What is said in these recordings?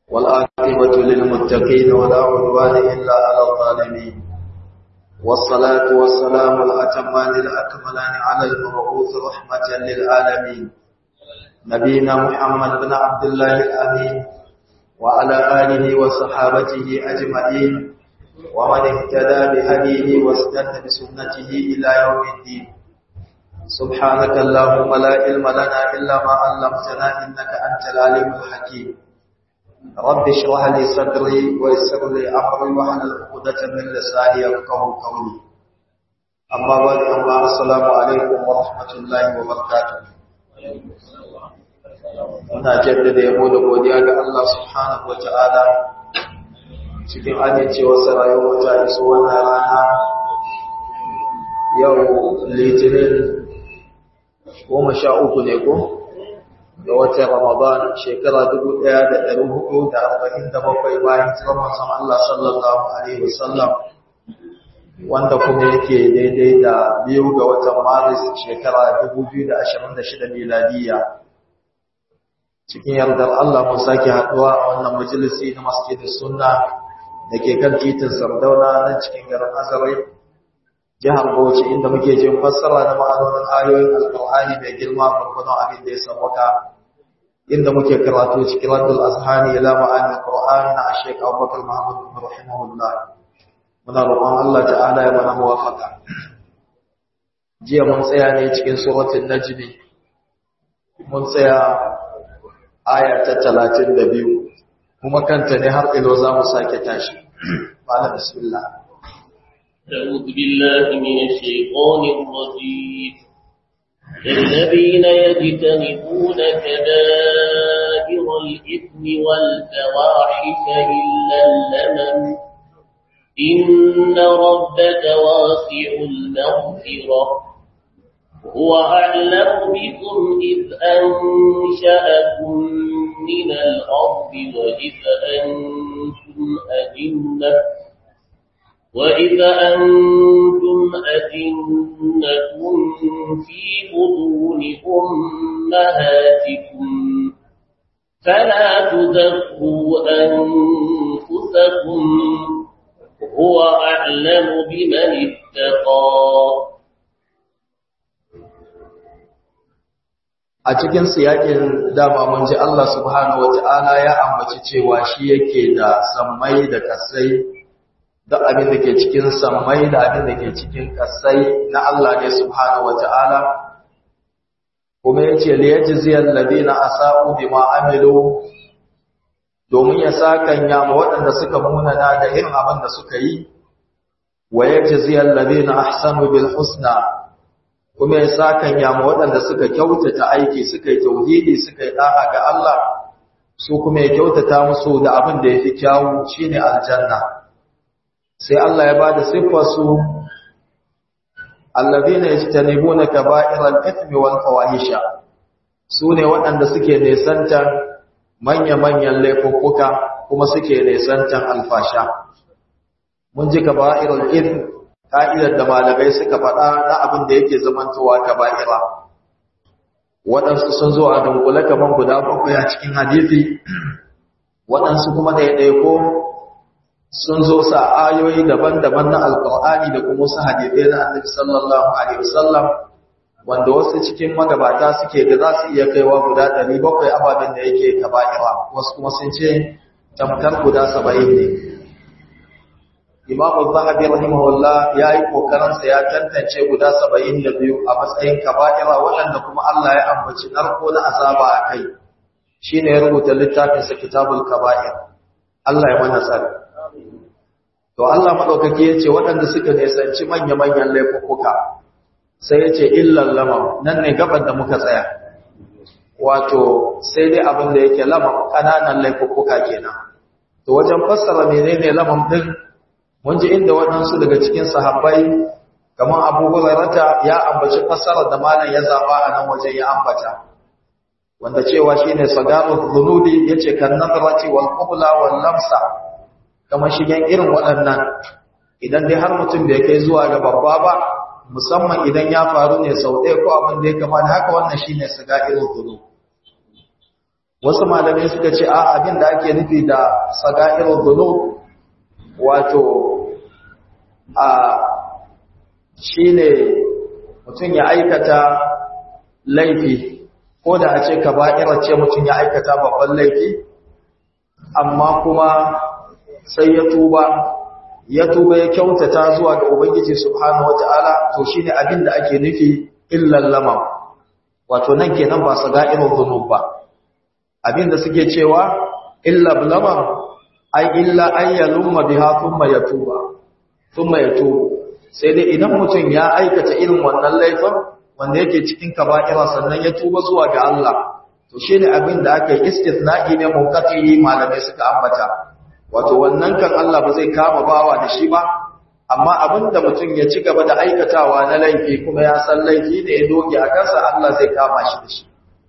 والآخرة للمتقين ولا عدوان إلا على الظالمين والصلاة والسلام الأتمان الأكملان على المبعوث رحمة للعالمين نبينا محمد بن عبد الله الأمين وعلى آله وصحابته أجمعين ومن اهتدى بهديه واستنى بسنته إلى يوم الدين سبحانك اللهم لا علم لنا إلا ما علمتنا إنك أنت العليم الحكيم رب اشرح لي صدري ويسر لي أمري واحلل عقدة من لساني يفقهوا قولي أما بعد أما السلام عليكم ورحمة الله وبركاته Muna jaddada yabo da godiya ga Allah subhanahu wa ta'ala cikin amincewarsa rayuwar ta iso wannan rana yau litinin goma sha uku ne ko da watan ramadan shekara dubu ɗaya da ɗari hudu da arba'in da bakwai bayan tsirar san Allah sallallahu alaihi wasallam wanda kuma yake daidai da biyu ga watan maris shekara dubu biyu da ashirin da shida miladiyya cikin yardar Allah mun sake haɗuwa a wannan majalisi na masjidin sunna da ke kan titin sardauna nan cikin garin azarai jihar bauchi inda muke jin fassara na ma'anonin ayoyin alƙur'ani mai girma gurgudun abin da ya sauwaka inda muke karatu cikin raddul azhani ila ma'anin alƙur'an na ashek abubakar muhammad bin rahimahullah muna roƙon Allah ta'ala ya mana muwafaqa jiya mun tsaya ne cikin suratul najmi mun tsaya aya ta talatin da biyu kuma kanta ne har ilo za mu sake tashi bala bismillah أعوذ بالله من الشيطان الرجيم الذين يجتنبون كبائر الإثم والفواحش إلا اللمم إن ربك واسع المغفرة هو أعلم بكم إذ أنشأكم من الأرض وإذ أنتم أجنة وإذ أنتم أجنة في بطون أمهاتكم فلا تزكوا أنفسكم هو أعلم بمن اتقى a cikin siyakin dama mun ji Allah subhanahu wata'ala ya ambaci cewa shi yake da sammai da kasai duk abin da ke cikin sammai da abin da ke cikin kasai na Allah ne subhanahu wata'ala kuma yace li yajziyal ladina asa'u bima amilu domin ya sakan ya ma waɗanda suka munana da irin abin da suka yi wa yajziyal ladina ahsanu bil husna kuma ya sakan yama waɗanda suka kyautata aiki suka yi tauhidi suka yi ɗa'a ga Allah su kuma ya kyautata musu da abin da ya fi kyawu shi ne aljanna sai Allah ya ba da siffarsu allazi ne ya tanibu na kaba'irar ifmi wal fawahisha su ne waɗanda suke nesantar manya-manyan laifuffuka kuma suke nesantar alfasha mun ji kaba'irar ifmi ka'idar da malamai suka faɗa na abin da yake zamantowa kaba'ira waɗansu sun zo a dunkule kaman guda bakwai a cikin hadisi waɗansu kuma ɗaiɗaiko sun zo sa ayoyi daban-daban na alƙur'ani da kuma wasu hadisai na annabi sallallahu alaihi wasallam wanda wasu cikin magabata suke da za su iya kaiwa guda ɗari bakwai ababen da yake kaba'ira wasu kuma sun ce tamkar guda saba'in ne Imam Zahabi rahimahullah ya yi kokarinsa ya tantance guda 72 a matsayin kaba'ira waɗanda kuma Allah ya ambaci narko na azaba a kai shine ya rubuta littafin sa Kitabul Kaba'ir Allah ya mana tsari to Allah madaukaki yace waɗanda suka nisanci manya-manyan laifuka sai yace illal lamam nan ne gaban da muka tsaya wato sai dai abin da yake lamam kananan laifuka kenan to wajen fassara menene lamam din mun ji inda waɗansu daga cikin sahabbai kamar abu hurairata ya ambaci fassarar da malam ya zaba a nan wajen ya ambata wanda cewa shine sagarul dhunubi yace kan nadrati wal qubla wal lamsa kamar shigen irin waɗannan idan dai har mutum bai kai zuwa ga babba ba musamman idan ya faru ne sau ɗaya ko abin da ya kama da haka wannan shine sagarul dhunub wasu malamai suka ce a abin da ake nufi da saga'irul dhunub wato a shine mutum ya aikata laifi ko da a ce kaba'ira ce mutum ya aikata babban laifi amma kuma sai ya tuba ya tuba ya kyautata zuwa ga ubangiji subhanahu wataala to shine abin da ake nufi illal lamam wato nan kenan ba saga'irul dhunub ba abin da suke cewa illa lamam ai illa ayyalumma biha thumma yatuba thumma yatubu sai dai idan mutum ya aikata irin wannan laifin wanda yake cikin kaba'ira sannan ya tuba zuwa ga Allah to shine abin da aka yi istithna'i ne munqati malamai suka ambata wato wannan kan Allah ba zai kama bawa da shi ba amma abin da mutum ya ci gaba da aikatawa na laifi kuma ya san laifi ne ya doge a kansa Allah zai kama shi da shi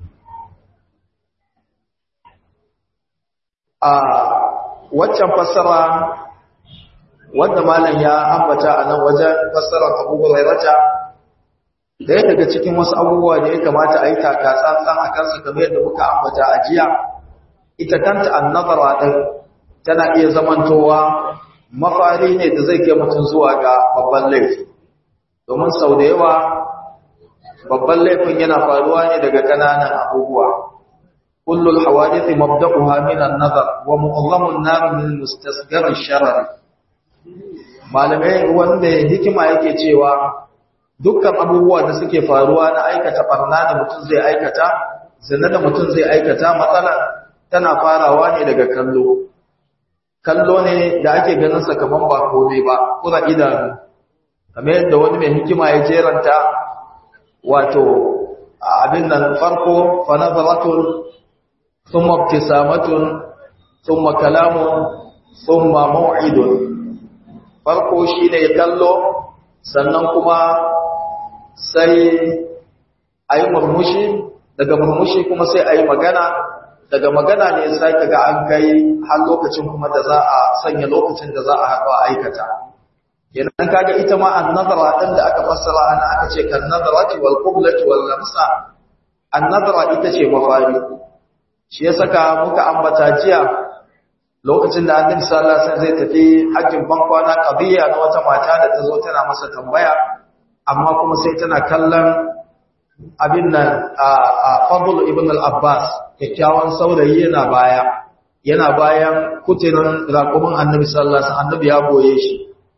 a waccan fassara wanda malam ya ambata a nan wajen fassarar abubuwan rairata da ya daga cikin wasu abubuwa da ya kamata a yi taka tsantsan a kansu kamar yadda muka ambata a jiya ita kanta annabara ɗin tana iya zamantowa mafari ne da zai kai mutum zuwa ga babban laifi domin sau da yawa babban laifin yana faruwa ne daga ƙananan abubuwa kullul hawadithi mabda'uha min an-nazar wa mu'azzamun nar min mustasghar ash-sharar malamai wanda hikima yake cewa dukkan abubuwa da suke faruwa na aikata barna da mutum zai aikata zina da mutum zai aikata matsala tana farawa ne daga kallo kallo ne da ake ganin sa kaman ba komai ba kura idanu kamar yadda wani mai hikima ya jeranta wato abin nan farko fa nazaratun thumma ibtisamatun thumma kalamun thumma maw'idun farko shine kallo sannan kuma sai ayi murmushi daga murmushi kuma sai ayi magana daga magana ne sai kaga an kai har lokacin kuma da za a sanya lokacin da za a haɗu a aikata kenan kaga ita ma an-nazara din da aka fassara ana aka ce kan nazarati wal qiblati wal lamsa an-nazara ita ce mafari shi ya saka muka ambata jiya lokacin da annabi sallallahu alaihi wasallam zai tafi hajjin bankwana qadiya na wata mata da ta zo tana masa tambaya amma kuma sai tana kallon abin nan a Fadl ibn al-Abbas kyakkyawan saurayi yana baya yana bayan kuterin raƙumin annabi sallallahu alaihi wasallam annabi ya boye shi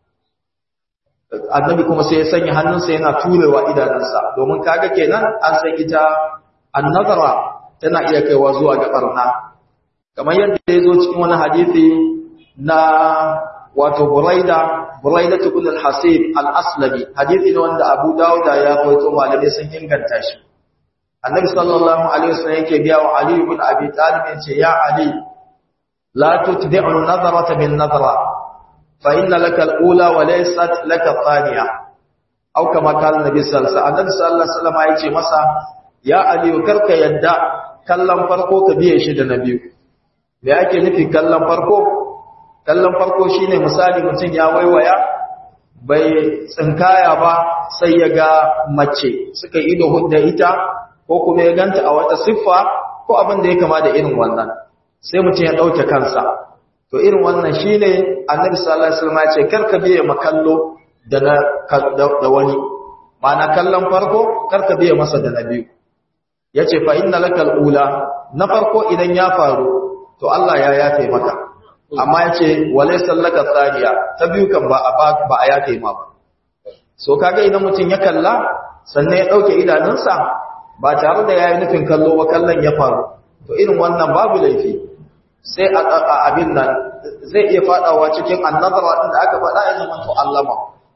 annabi kuma sai ya sanya hannunsa yana turewa idanunsa domin kaga kenan an san ita annazara tana iya kaiwa zuwa ga barna kamar yadda ya zo cikin wani hadisi na wato Buraida Buraida ibn al-Hasib al-Aslami hadisi ne wanda Abu Dawud ya rawaito malamai sun inganta shi Annabi sallallahu alaihi wasallam yake biya wa Ali ibn Abi Talib yace ya Ali la tutbi'u an-nazarata bin nazara fa inna laka al-ula wa laysat laka thaniya aw kama qala Nabi sallallahu alaihi wasallam Annabi sallallahu alaihi wasallam yace masa ya Ali karka yadda kallon farko ka biye shi da na biyu me ake nufi kallon farko kallon farko shine misali mutum ya waiwaya bai tsinkaya ba sai ya ga mace suka ido hudda ita ko kuma ya ganta a wata siffa ko abin da ya kama da irin wannan sai mutum ya dauke kansa to irin wannan shine annabi sallallahu alaihi wasallam ya ce karka biye makallo da na da wani ma'ana kallon farko karka biye masa da na biyu yace fa inna lakal ula na farko idan ya faru to Allah ya yafe maka amma ya ce wale sallaka tsariya ta biyu kan ba a yafe ma ba so kaga idan mutum ya kalla sannan ya ɗauke idanunsa ba tare da ya yi nufin kallo ba kallon ya faru to irin wannan babu laifi sai a abin nan zai iya faɗawa cikin annazara ɗin da aka faɗa ya zama to allama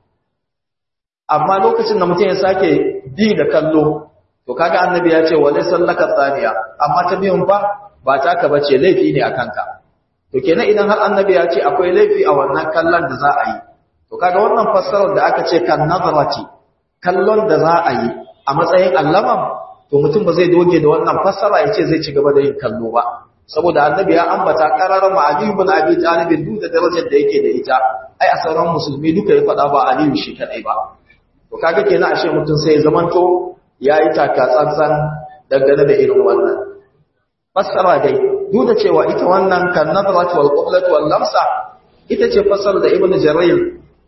amma lokacin da mutum ya sake bi da kallo to kaga annabi ya ce wale sallaka tsaniya amma ta biyun ba ba taka bace laifi ne a kanka to kenan idan har annabi ya ce akwai laifi a wannan kallon da za a yi to kaga wannan fassarar da aka ce kan nazarati kallon da za a yi a matsayin allaman to mutum ba zai doge da wannan fassara ya ce zai ci gaba da yin kallo ba saboda annabi ya ambata qararar ma Ali ibn Abi Talib duk da darajar da yake da ita ai a sauran musulmi duka ya faɗa ba Aliyu shi kadai ba to kaga kenan ashe mutum sai ya zamanto yayi taka tsantsan dangane da irin wannan fassara dai duk da cewa ita wannan kan nadrat wal qiblat wal lamsa ita ce fassara da ibnu jarir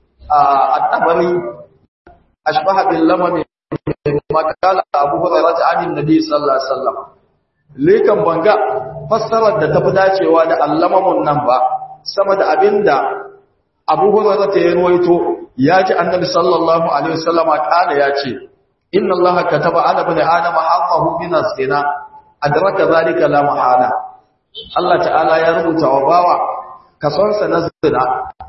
at-tabari ashbaha bil lamam ma kala abu hurairah an annabi sallallahu alaihi wasallam lekan banga fassarar da tafi dacewa da allamamun nan ba sama da abinda abu hurairah ta yawaito ya ji annabi sallallahu alaihi wasallama kala ya ce inna allaha kataba ala bani adama haqqahu min az-zina adraka zalika la mahala Allah ta'ala ya rubuta wa bawa kasonsa na zina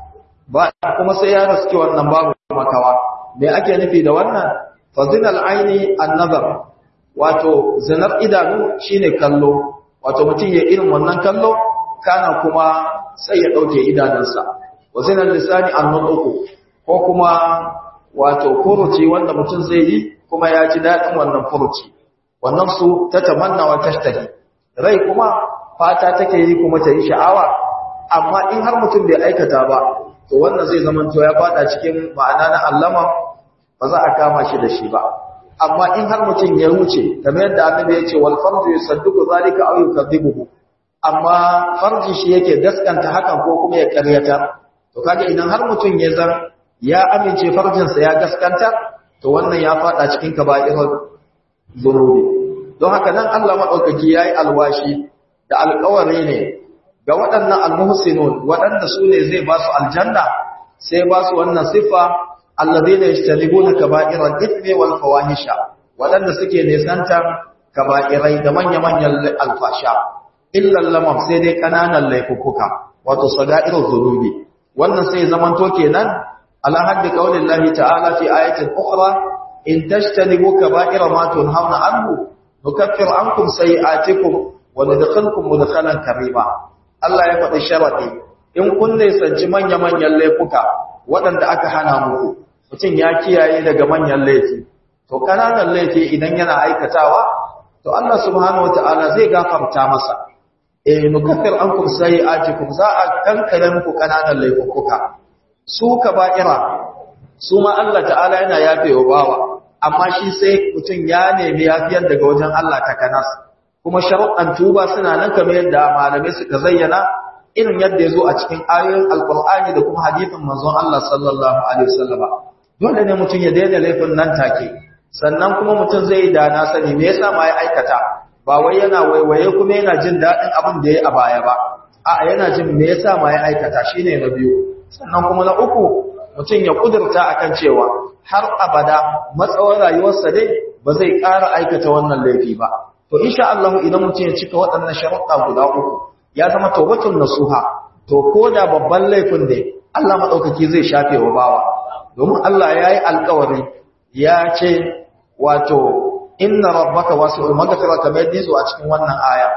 ba kuma sai ya raske wannan babu makawa me ake nufi da wannan fa zinal aini an-nazar wato zinar idanu shine kallo wato mutum ya irin wannan kallo kana kuma sai ya dauke idanunsa wa zinal lisani an-nutqu ko kuma wato furuci wanda mutum zai yi kuma ya ji dadin wannan furuci wannan su ta tamanna wa tashtahi rai kuma fata take yi kuma ta yi sha'awa amma in har mutum bai aikata ba to wannan zai zama to ya fada cikin ma'ana na allama ba za a kama shi da shi ba amma in har mutum ya wuce kamar yadda annabi ya ce wal farju yusaddiqu zalika aw yukadibuhu amma farji shi yake gaskanta hakan ko kuma ya karyata to kaga idan har mutum ya zan ya amince farjinsa ya gaskanta to wannan ya fada cikin kaba'irul zunubi don haka nan Allah madaukaki yayi alwashi da alƙawari ne ga waɗannan almuhsinun waɗanda su ne zai ba su aljanna sai ba su wannan siffa alladheena yajtanibuna kaba'iral ithmi wal fawahisha waɗanda suke nisantar kaba'irai da manya-manyan alfasha illa lamam sai dai kananan laifuka wato sagairul zunubi wannan sai zamanto kenan ala haddi qaulillahi ta'ala fi ayatin ukhra in tajtanibu kaba'ira ma tunhauna anhu nukaffir ankum sayi'atikum wa nadkhalkum mudkhalan karima Allah ya faɗi sharadi in kun nisanci manya-manyan laifuka waɗanda aka hana muku mutum ya kiyaye daga manyan laifi to kananan laifi idan yana aikatawa to Allah subhanahu wata'ala zai gafarta masa eh nukaffir ankum sayi'atikum za a kankare muku kananan laifuka su kaba'ira su ma Allah ta'ala yana yafewa bawa amma shi sai mutum ya nemi yafiyar daga wajen Allah ta kanas kuma sharuɗan tuba suna nan kamar yadda malamai suka zayyana irin yadda ya zo a cikin ayoyin alkur'ani da kuma hadithin manzon Allah sallallahu alaihi wasallama dole ne mutum ya daina laifin nan take sannan kuma mutum zai da na sani me yasa ma ya aikata ba wai yana waiwaye kuma yana jin daɗin abin da ya a baya ba a'a yana jin me yasa ma ya aikata shine na biyu sannan kuma na uku mutum ya kudurta akan cewa har abada matsawar rayuwarsa dai ba zai ƙara aikata wannan laifi ba to insha Allah idan mutum ya cika waɗannan sharuɗa guda uku ya zama tawbatun nasuha to ko da babban laifin da Allah madaukaki zai shafe wa bawa domin Allah yayi alƙawari ya ce wato inna rabbaka wasi'ul maghfira kamar yadda zo a cikin wannan aya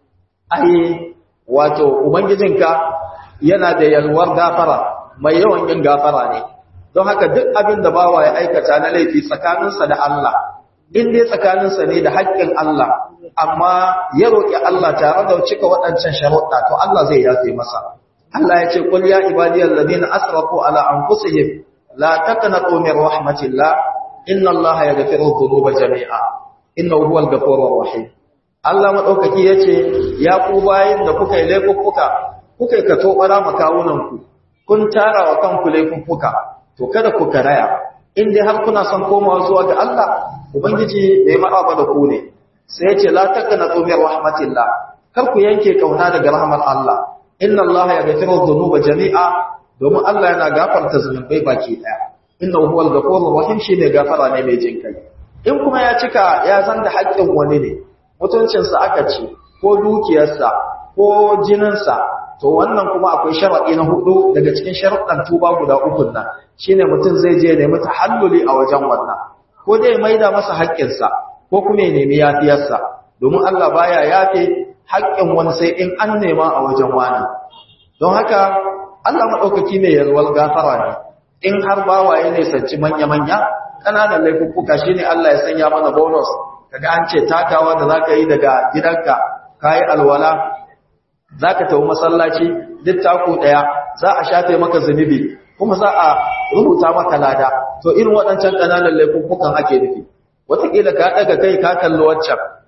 ai wato ubangijinka yana da yalwar gafara mai yawan yin gafara ne don haka duk abin da bawa ya aikata na laifi tsakaninsa da Allah in dai tsakaninsa ne da haƙƙin Allah amma ya roƙi Allah tare da cika waɗancan sharuɗa to Allah zai yafe masa Allah ya ce qul ya ibadiyal ladina asrafu ala anfusihim la taqnatu min rahmatillah inna Allah yaghfiru dhunuba jami'a innahu huwal ghafurur rahim Allah madaukaki yace ya ku bayin da kuka yi laifuffuka kuka yi kato bara makawunan ku kun tara wa kanku laifuffuka to kada ku karaya in dai har kuna son komawa zuwa ga Allah ubangiji bai maraba da ku ne sai ya ce la taqnatu min rahmatillah kar ku yanke kauna daga rahmar Allah inna Allah yaghfiru dhunuba jami'a domin Allah yana gafarta zunubai baki daya innahu huwal ghafurur rahim shine gafara ne mai jin kai in kuma ya cika ya zanda haƙƙin wani ne mutuncin sa aka ci ko dukiyarsa ko jininsa to wannan kuma akwai sharadi na hudu daga cikin sharuɗan tuba guda uku nan shine mutum zai je nemi tahalluli a wajen wannan ko dai maida masa haƙƙinsa ko kuma ya nemi yafiyarsa domin Allah baya yafe haƙƙin wani sai in an nema a wajen wani don haka Allah maɗaukaki mai yalwar gafara ne in har bawaye ne sanci manya-manya ƙananan laifuffuka shi ne Allah ya sanya mana bonus kaga an ce takawa da za ka yi daga gidanka ka yi alwala za ka tafi masallaci duk taku ɗaya za a shafe maka zunubi kuma za a rubuta maka lada to irin waɗancan ƙananan laifuffukan ake nufi wataƙila ka ɗaga kai ka kalli waccan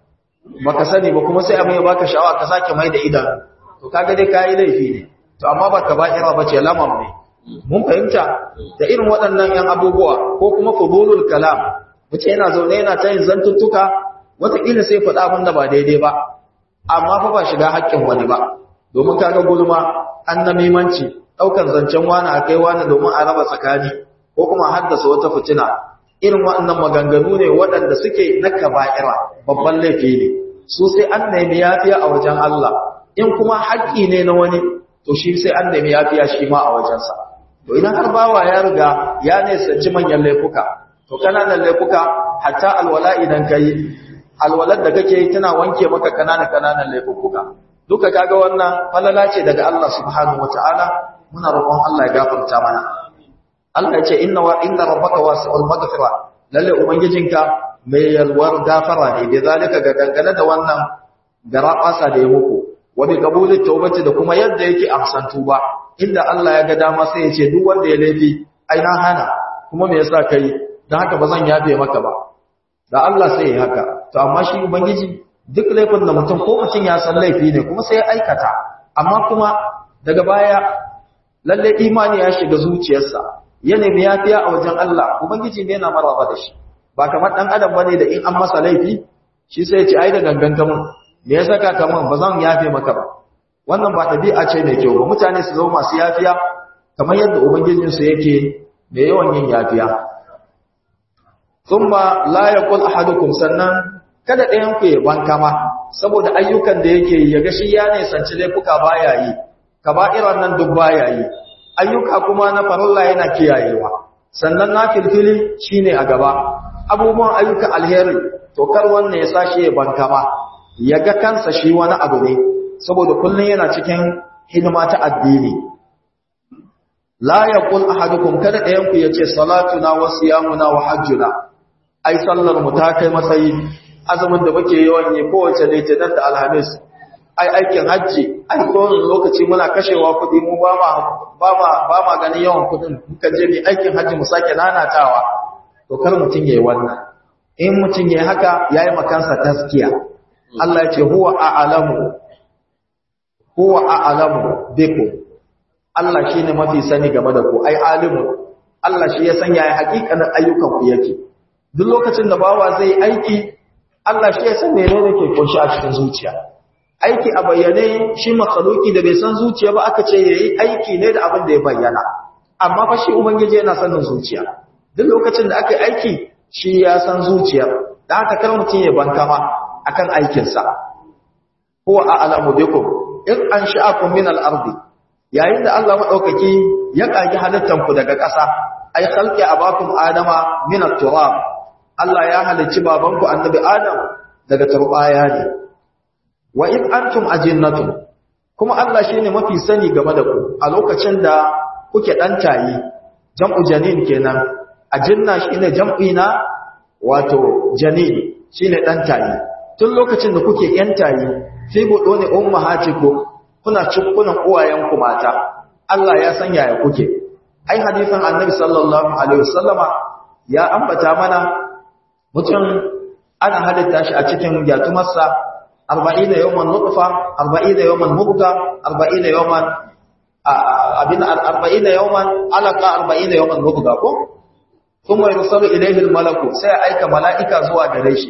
baka sani ba kuma sai abin ya baka sha'awa ka sake mai da idan to kaga dai kai laifi ne to amma baka ba'ira bace lamam ne mun fahimta da irin waɗannan yan abubuwa ko kuma fudulul kalam mutum yana zaune yana ta yin zantuttuka wataƙila sai faɗa abin da ba daidai ba amma fa ba shiga haƙƙin wani ba domin kaga gulma annamimanci ɗaukan zancen wani a kai wani domin a raba tsakani ko kuma haddasa wata fitina irin waɗannan maganganu ne waɗanda suke na kaba'ira babban laifi ne su sai an nemi yafiya a wajen Allah in kuma haƙƙi ne na wani to shi sai an nemi yafiya shi ma a wajensa to idan har bawa ya riga ya nisanci manyan laifuka to kananan laifuka hatta alwala idan kai alwalar da kake yi tana wanke maka kananan kananan laifuka duka kaga wannan falala ce daga Allah subhanahu wataala muna roƙon Allah ya gafarta mana Allah ya ce inna wa inna rabbaka wasi'ul maghfira lalle ubangijinka mai yalwar gafara ne da zalika ga dangane da wannan garabasa da ya muku wa bi qabulit tawbati da kuma yadda yake amsan tuba inda Allah ya ga dama sai ya ce duk wanda ya laifi ai na hana kuma me yasa kai dan haka bazan yafe maka ba da Allah sai ya haka to amma shi ubangiji duk laifin da mutum ko mutum ya san laifi ne kuma sai ya aikata amma kuma daga baya lalle imani ya shiga zuciyarsa ya nemi yafiya a wajen Allah ubangiji ne yana maraba da shi ba kamar dan adam bane da in an masa laifi shi sai ya ce ai da gangan kamun me ya saka kamun ba zan yafe maka ba wannan ba tabi'a ce mai kyau ba mutane su zama masu yafiya kamar yadda ubangijin su yake mai yawan yin yafiya thumma la yaqul ahadukum sannan kada ɗayan ku ya banka ma saboda ayyukan da yake yi ya ga shi ya ne sanci laifuka baya yi kaba'iran nan duk baya yi ayyuka kuma na farilla yana kiyayewa sannan na filfili shine a gaba abubuwan ayyukan alheri to kar wannan ya sashi ya banka ma ya ga kansa shi wani abu ne saboda kullun yana cikin hidima ta addini la yaqul ahadukum kada ɗayan ku yace salatuna wa siyamuna wa hajjuna ai sallar mu ta kai matsayi azumin da muke yawan yi kowace litinin da alhamis ai aikin hajji ai kowane lokaci muna kashewa kuɗi mu ba ma ba ma ba ma ganin yawan kuɗin muka je mu aikin hajji mu sake nanatawa to kar mutun yayi wannan in mutun yayi haka yayi makansa taskiya Allah ya ce huwa a'lamu huwa a'lamu bikum Allah shine mafi sani game da ku ai alimu Allah shi ya san yaya hakikanin ayyukan ku yake duk lokacin da bawa zai aiki Allah shi ya san menene ke kunshi a cikin zuciya aiki a bayyane shi makhluki da bai san zuciya ba aka ce yayi aiki ne da abin da ya bayyana amma fa shi ubangiji yana sanin zuciya duk lokacin da aka yi aiki shi ya san zuciya dan haka kar mutun ya bankama akan aikin sa huwa a'lamu bikum in ansha'akum min al-ardi yayin da Allah madaukaki ya kage halittan ku daga ƙasa ai khalqi abakum adama min at-turab Allah ya halicci babanku annabi Adam daga turbaya ne wa in antum ajinnatun kuma Allah shine mafi sani game da ku a lokacin da kuke dan tayi jam'u janin kenan ajinna shine jam'i na wato janin shine dan tayi tun lokacin da kuke yan tayi fi budo ne ummahatiku kuna cikkunan uwayenku mata Allah ya san yaya kuke ai hadisin annabi sallallahu alaihi wasallama ya ambata mana mutum ana halitta shi a cikin yatumarsa arba'ina yawman nutfa arba'ina yawman mubga arba'ina yawman abin arba'ina yawman alaqa arba'ina yawman mubga ko kuma yursalu ilayhi almalaku sai ya aika mala'ika zuwa gare shi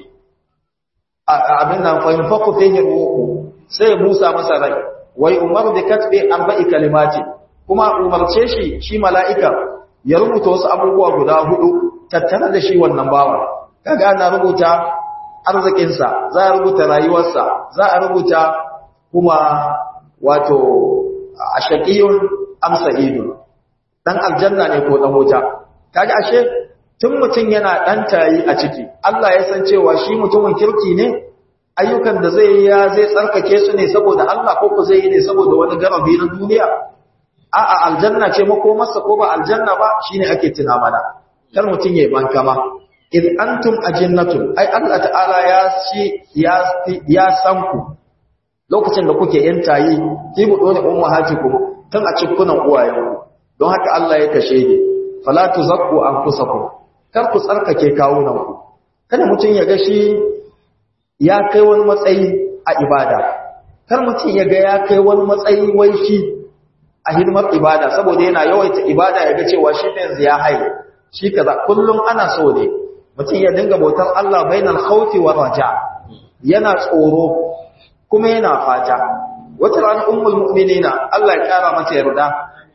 abin nan fa yunfaqu fihi ruhu sai ya busa masa rai wai umaru bi katbi arba'i kalimati kuma umarce shi shi mala'ika ya rubuta wasu abubuwa guda hudu tattare da shi wannan bawa kaga ana rubuta arzikinsa za a rubuta rayuwarsa za a rubuta kuma wato a shaƙiyun amsa ido ɗan aljanna ne ko ɗan wuta kaga ashe tun mutum yana ɗan tayi a ciki Allah ya san cewa shi mutumin kirki ne ayyukan da zai yi ya zai tsarkake su ne saboda Allah ko ku zai yi ne saboda wani garabi na duniya a'a aljanna ce makomarsa ko ba aljanna ba shine ake tuna mana kar mutum ya banka ma in antum ajinnatun ai Allah ta'ala ya shi ya ya san ku lokacin da kuke yan tayi ki bu dole ummahatikum tun a cikkunan uwayenku don haka Allah ya kashe ni fala tuzakku anfusakum kar ku tsarkake kawunanku kada mutum ya ga shi ya kai wani matsayi a ibada kar mutum ya ga ya kai wani matsayi wai shi a hidimar ibada saboda yana yawaita ibada ya ga cewa shi ne yanzu ya haye shi kaza kullum ana so ne mutum ya dinga bautar Allah bainal khawfi wa raja yana tsoro kuma yana fata wata ran ummul mu'minina Allah ya kara mata yarda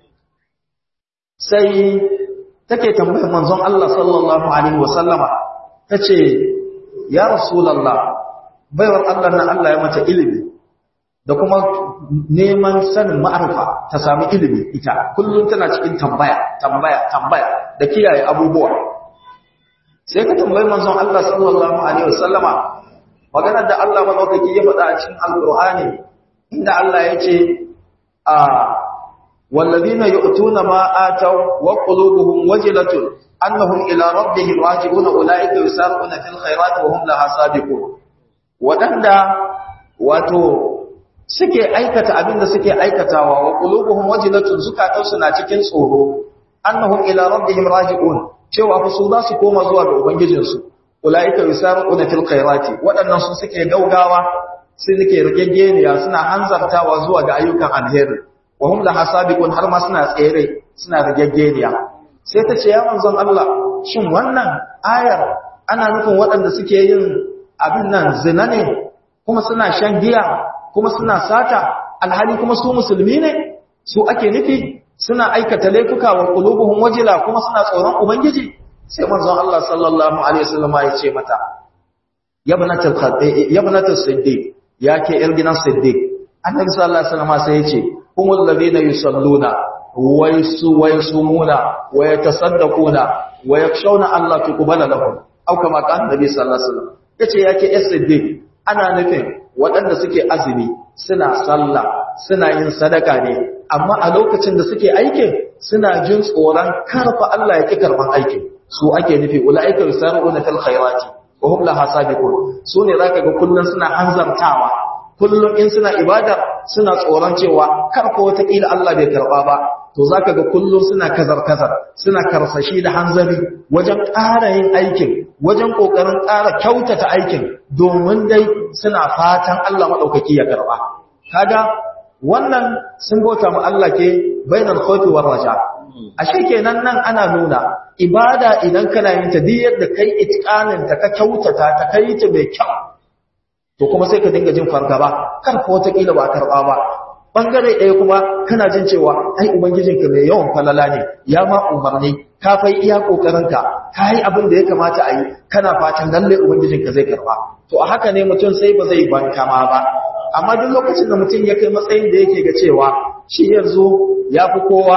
sai take tambayar manzon Allah sallallahu alaihi wasallama tace ya rasulullah baiwar Allah nan Allah ya mata ilimi da kuma neman sanin ma'arifa ta sami ilimi ita kullum tana cikin tambaya tambaya tambaya da kiyaye abubuwa sai ka tambayi manzon Allah sallallahu alaihi wasallama maganar da Allah madaukaki ya faɗa a cikin alqur'ani inda Allah ya ce a wallazina yu'tuna ma ataw wa qulubuhum wajilatun annahum ila rabbihim raji'un ulaika yusarquna fil khairati wa hum laha sabiqun wadanda wato suke aikata abinda suke aikatawa wa qulubuhum wajilatun zukatansu na cikin tsoro annahum ila rabbihim raji'un cewa fa su za su koma zuwa ga ubangijinsu ulaika yusarquna fil khairati wadannan su suke gaugawa su suke rigegeniya suna hanzartawa zuwa ga ayyukan alheri wa hum laha sabiqun har ma suna tsere suna rigegeniya sai ta ce ya manzon Allah shin wannan ayar ana nufin waɗanda suke yin abin nan zina ne kuma suna shan giya kuma suna sata alhali kuma su musulmi ne su ake nufi suna aikata laifuka wa qulubuhum wajila kuma suna tsoron ubangiji sai manzon Allah sallallahu alaihi wasallam ya ce mata yabnatul khaddi yabnatul siddiq yake yar gidan siddiq annabi sallallahu alaihi wasallam sai ya ce humul ladina yusalluna wa yasumuna wa yatasaddaquna wa yakshawna Allah tuqbala lahum au kama kan annabi sallallahu alaihi wasallam yace yake yar siddiq ana nufin waɗanda suke azumi suna sallah suna yin sadaka ne amma a lokacin da suke aikin suna jin tsoron karfa Allah ya ki karban aikin su ake nufi ulaika yusaruna fil khairati wa hum laha sabiqun su ne zaka ga kullun suna hanzartawa kullun in suna ibada suna tsoron cewa karfa wata kila Allah bai karba ba to zaka ga kullun suna kazar kazar suna karsashi da hanzari wajen ƙara yin aikin wajen kokarin ƙara kyautata aikin domin dai suna fatan Allah madaukaki ya karba kaga wannan sun bauta mu Allah ke bainal khawfi war raja ashe kenan nan ana nuna ibada idan kana yin ta diyar da kai itqanin ta ka kyautata ta kai ta mai kyau to kuma sai ka dinga jin fargaba kar ko wata kila ba karba ba bangare ɗaya kuma kana jin cewa ai ubangijinka mai yawan falala ne ya ma umarni ka fai iya kokarinka ka yi abin da ya kamata a yi kana fatan lalle ubangijinka zai karba to a haka ne mutum sai ba zai banka ma ba amma duk lokacin da mutum ya kai matsayin da yake ga cewa shi yanzu ya fi kowa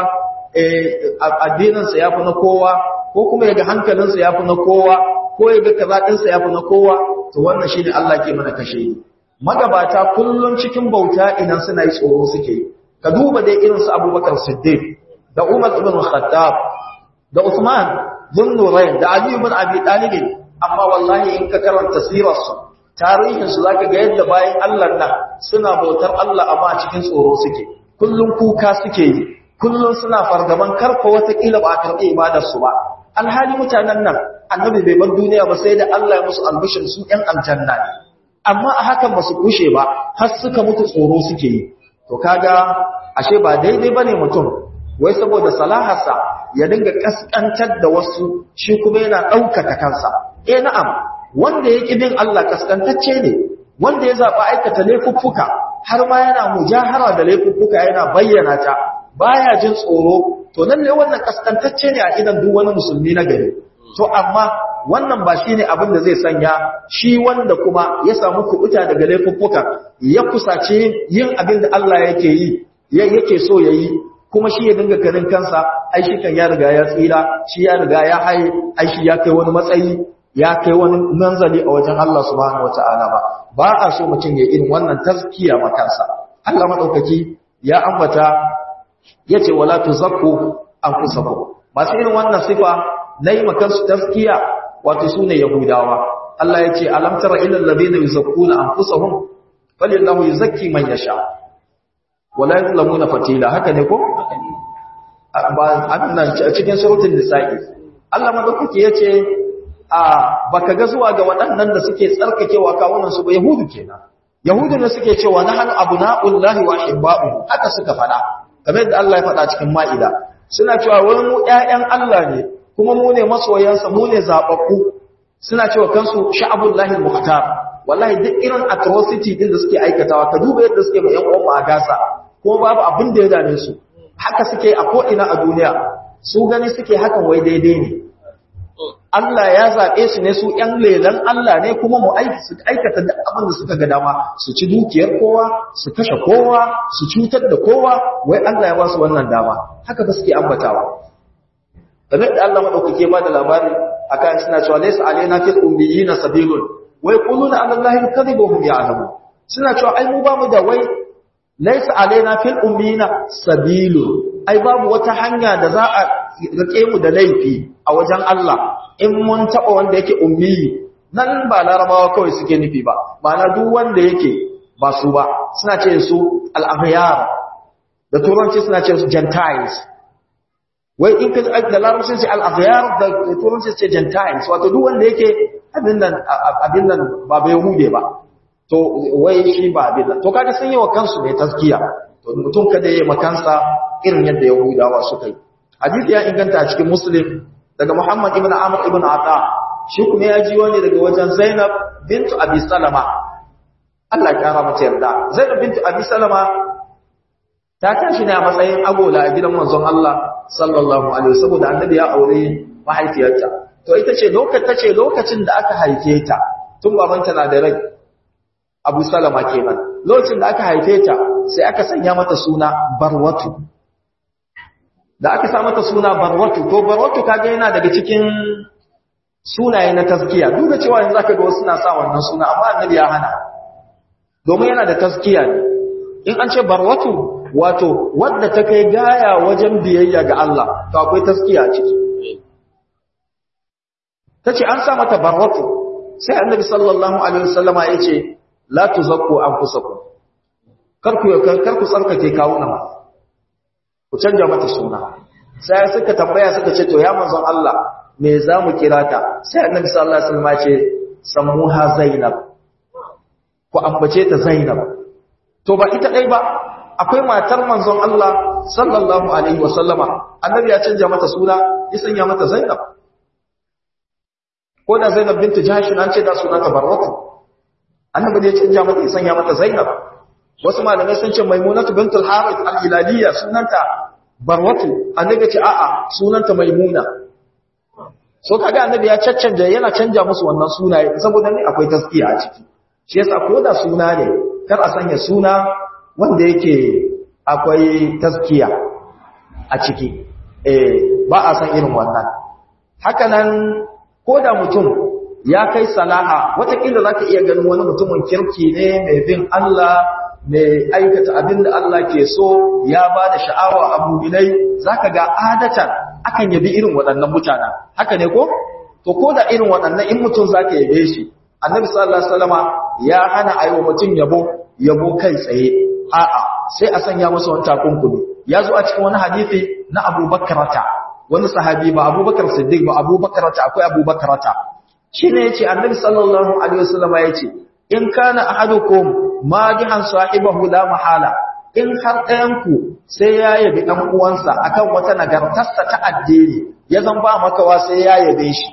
addininsa ya fi na kowa ko kuma ya ga hankalinsa ya fi na kowa ko ya ga kazaɗinsa ya fi na kowa to wannan shi ne Allah ke mana kashe yi magabata kullum cikin bauta idan suna yi tsoro suke ka duba dai irin su abubakar siddiq da umar ibn khattab da usman bin nurayn da ali ibn abi talib amma wallahi in ka karanta sirarsu tarihinsu za ka ga yadda bayan Allah nan suna bautar Allah amma a cikin tsoro suke kullum kuka suke yi kullum suna fargaban karfa watakila ba a karɓi ibadarsu ba alhali mutanen nan annabi bai bar duniya ba sai da Allah ya musu albishin su ‘yan aljanna ne amma a hakan ba su kushe ba har suka mutu tsoro suke yi to kaga ashe ba daidai ba ne mutum wai saboda salaharsa ya dinga kaskantar da wasu shi kuma yana ɗaukaka kansa eh na'am wanda ya ƙi bin Allah kaskantacce ne wanda ya zaɓa aikata laifuffuka har ma yana mujahara da laifuffuka yana bayyana ta baya jin tsoro to lalle wannan kaskantacce ne a idan duk wani musulmi na gari to amma wannan ba shine abin da zai sanya shi wanda kuma ya samu kubuta daga laifuffuka ya kusace yin abin da Allah yake yi yake so yayi kuma shi ya dinga ganin kansa ai shi kan ya riga ya tsira shi ya riga ya haye ai shi ya kai wani matsayi ya kai wani manzali a wajen Allah subhanahu wataala ba ba a so mutum ya irin wannan tazkiya ma kansa Allah madaukaki ya ambata yace wala tuzakku anfusakum masu irin wannan sifa nayi makan su tazkiya wato sune yahudawa Allah yace alam tara ila alladhina yuzakkuna anfusahum falillahu yuzakki man yasha wala yuzlamuna fatila haka ne ko ba annan cikin suratul nisa'i Allah madaukaki yace a baka ga zuwa ga waɗannan da suke tsarkakewa kawunan su ba yahudu kenan yahudu ne suke cewa nahnu abna'ullahi wa hibba'u haka suka faɗa kamar yadda Allah ya faɗa cikin ma'ida suna cewa wani mu ƴaƴan Allah ne kuma mu ne masoyansa mu ne zababbu suna cewa kansu sha'abullahi muhtar wallahi duk irin atrocity din da suke aikatawa ka duba yadda suke mai ƴan uwan a gasa kuma babu abin da ya dame su haka suke a ko ina a duniya su gani suke hakan wai daidai ne Allah ya zaɓe su ne su ‘yan lelan Allah ne kuma mu aikata da abin da suka ga dama su ci dukiyar kowa, su kashe kowa, su cutar da kowa, wai Allah ya ba su wannan dama. Haka ba suke ambatawa. Game da Allah maɗaukake ba da labari a kan suna cewa laisa alaina fil ummiyi na sabilun wai kulu na Allah kadhiba hum ya'lamu suna cewa ai mu ba mu da wai laisa alaina fil ummiyi na sabilun ai babu wata hanya da za a rike mu da laifi a wajen Allah in mun taɓa wanda yake ummi nan ba larabawa kawai suke nufi ba ma'ana duk wanda yake ba su ba suna ce su al'afiyar da turanci suna ce su gentiles wai in ka da larabcin ce al'afiyar da turanci ce gentiles wato duk wanda yake abin nan ba bai hude ba to wai shi ba abin nan to kaga sun yi wa kansu mai taskiya to mutum kada ya yi makansa irin yadda yahudawa suka yi hadisi ya inganta a cikin muslim daga Muhammad ibn Amr ibn Ata shi kuma ya ji wani daga wajen Zainab bintu Abi Salama Allah ya kara mata yarda Zainab bintu Abi Salama ta tashi ne a matsayin agola a gidan manzon Allah sallallahu alaihi wasallam saboda annabi ya aure mahaifiyarta to ita ce lokacin tace lokacin da aka haife ta tun babanta na da rai Abu Salama kenan lokacin da aka haife ta sai aka sanya mata suna Barwatu da aka sa mata suna barwatu to barwatu kage yana daga cikin sunaye na taskiya duk da cewa yanzu zaka ga wasu suna sa wannan suna amma annabi ya hana domin yana da taskiya ne in an ce barwatu wato wadda ta kai gaya wajen biyayya ga Allah to akwai taskiya a ciki tace an sa mata barwatu sai annabi sallallahu alaihi wasallama yace la tuzakku anfusakum kar ku kar ku tsarkake kawunan ku canja mata suna sai suka tambaya suka ce to ya manzon Allah me za mu kira ta sai annabi sallallahu alaihi wasallam ce sammuha zainab ku ambace ta zainab to ba ita dai ba akwai matar manzon Allah sallallahu alaihi wasallama annabi ya canja mata suna ya sanya mata zainab ko da zainab bintu jahsh an ce da sunanta barwatu annabi ya canja mata ya sanya mata zainab wasu malamai sun ce maimunatu bintul harith al-hilaliyya sunanta barwatu annabi ce a'a sunanta maimuna so kaga annabi ya caccanja yana canja musu wannan sunaye saboda ne akwai taskiya a ciki shi yasa ko da suna ne kar a sanya suna wanda yake akwai taskiya a ciki eh ba a san irin wannan haka nan ko da mutum ya kai salaha watakila za ka iya ganin wani mutumin kirki ne mai bin Allah mai aikata abin da Allah ke so ya ba da sha'awa a muminai za ka ga adatan akan yabi irin waɗannan mutanen haka ne ko? to ko da irin waɗannan in mutum za ka yabe shi annabi sallallahu alaihi wasallama ya hana a yi wa mutum yabo yabo kai tsaye a'a sai a sanya masa wani takunkumi ya zo a cikin wani hadisi na abubakarata wani sahabi ba abubakar siddiq ba abubakarata akwai abubakarata shi ne ya ce annabi sallallahu alaihi wasallama ya ce in kana ahadukum madihan sahibahu la mahala in har ɗayanku sai ya yabi ɗan uwansa akan wata nagartarsa ta addini ya zan ba makawa sai ya yabe shi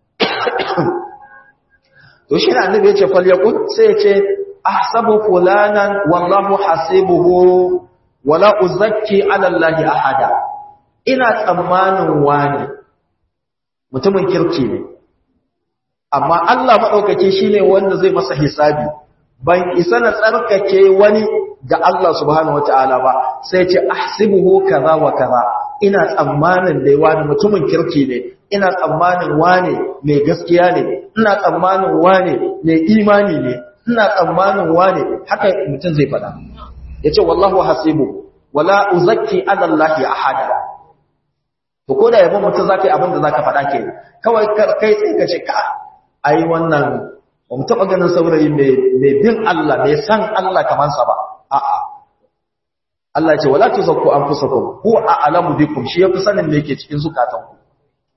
to shi ne annabi ya ce falyakun sai ya ce ahsabu fulanan wallahu hasibuhu wala uzakki ala allahi ahada ina tsammanin wani mutumin kirki ne amma Allah maɗaukaki shi ne wanda zai masa hisabi ban isa na tsarkake wani ga Allah subhanahu wata'ala ba sai ce ahsibuhu kaza wa kaza ina tsammanin dai wani mutumin kirki ne ina tsammanin wani mai gaskiya ne ina tsammanin wani mai imani ne ina tsammanin wani haka mutum zai faɗa yace wallahu hasibu wala uzakki ala allahi ahada to ko da yabo mutum zaka yi abin da zaka faɗa ke kawai kai sai ka ce ka ai wannan ba mu taɓa ganin saurayi mai bin Allah mai san Allah kamar sa ba a'a Allah ce wala tuzakku anfusakum huwa a'lamu bikum shi yafi sanin me yake cikin zukatanku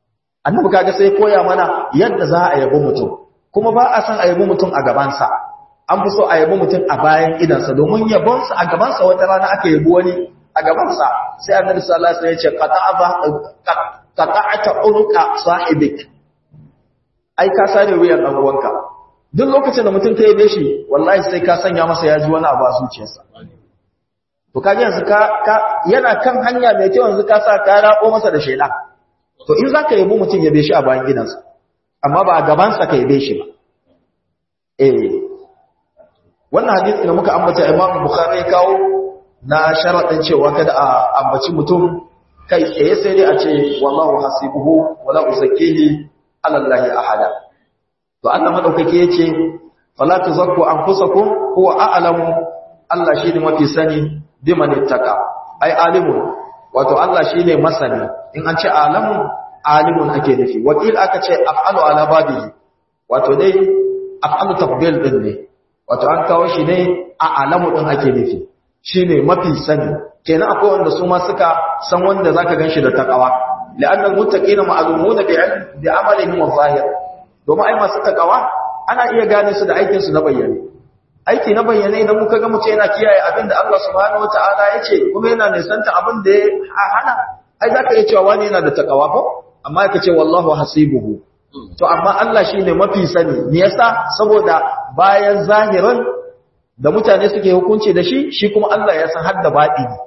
annabi kaga sai koya mana yadda za a yabi mutum kuma ba a san a yabi mutum a gabansa an fi so a yabi mutum a bayan idansa domin yabonsa a gabansa wata rana aka yabi wani a gabansa sai annabi sallallahu alaihi wasallam ya ce qata'ata unqa sahibik ai ka sare wuyan dan uwanka duk lokacin da mutum ta yabe shi wallahi sai ka sanya masa ya ji wani abu a zuciyarsa to kaji yanzu ka, ka yana kan hanya mai kyau yanzu ka sa ka rako masa da shela to in zaka yabo mutum yabe shi a bayan gidansa amma ba a gabansa ka yabe shi ba eh wannan hadisi da muka ambata Imam Bukhari ya kawo na sharadin cewa kada a ambaci mutum kai tsaye sai dai a ce wallahu hasibuhu wala uzakkihi ala Allahi ahada to Allah madaukake yace fala tuzakku anfusakum huwa a'lamu Allah shine mafi sani biman ittaka ai alimun wato Allah shine masani in an ce alamu alimun ake nufi wakil aka ce af'alu ala babihi wato dai af'alu tafdil din ne wato an kawo shi ne a alamu din ake nufi shine mafi sani kenan akwai wanda su ma suka san wanda zaka ganshi da takawa la'annal muttaqina ma'lumuna bi'ilm bi'amalihim wa zahir domin ai masu takawa ana iya gane su da aikin su na bayyane aiki na bayyane idan muka ga mutum yana kiyaye abin da Allah subhanahu wataala ya ce kuma yana nisanta abin da ya hana ai zaka iya cewa wani yana da takawa ko amma yake ce wallahu hasibuhu to amma Allah shine mafi sani me yasa saboda bayan zahirin da mutane suke hukunci da shi shi kuma Allah ya san har da batini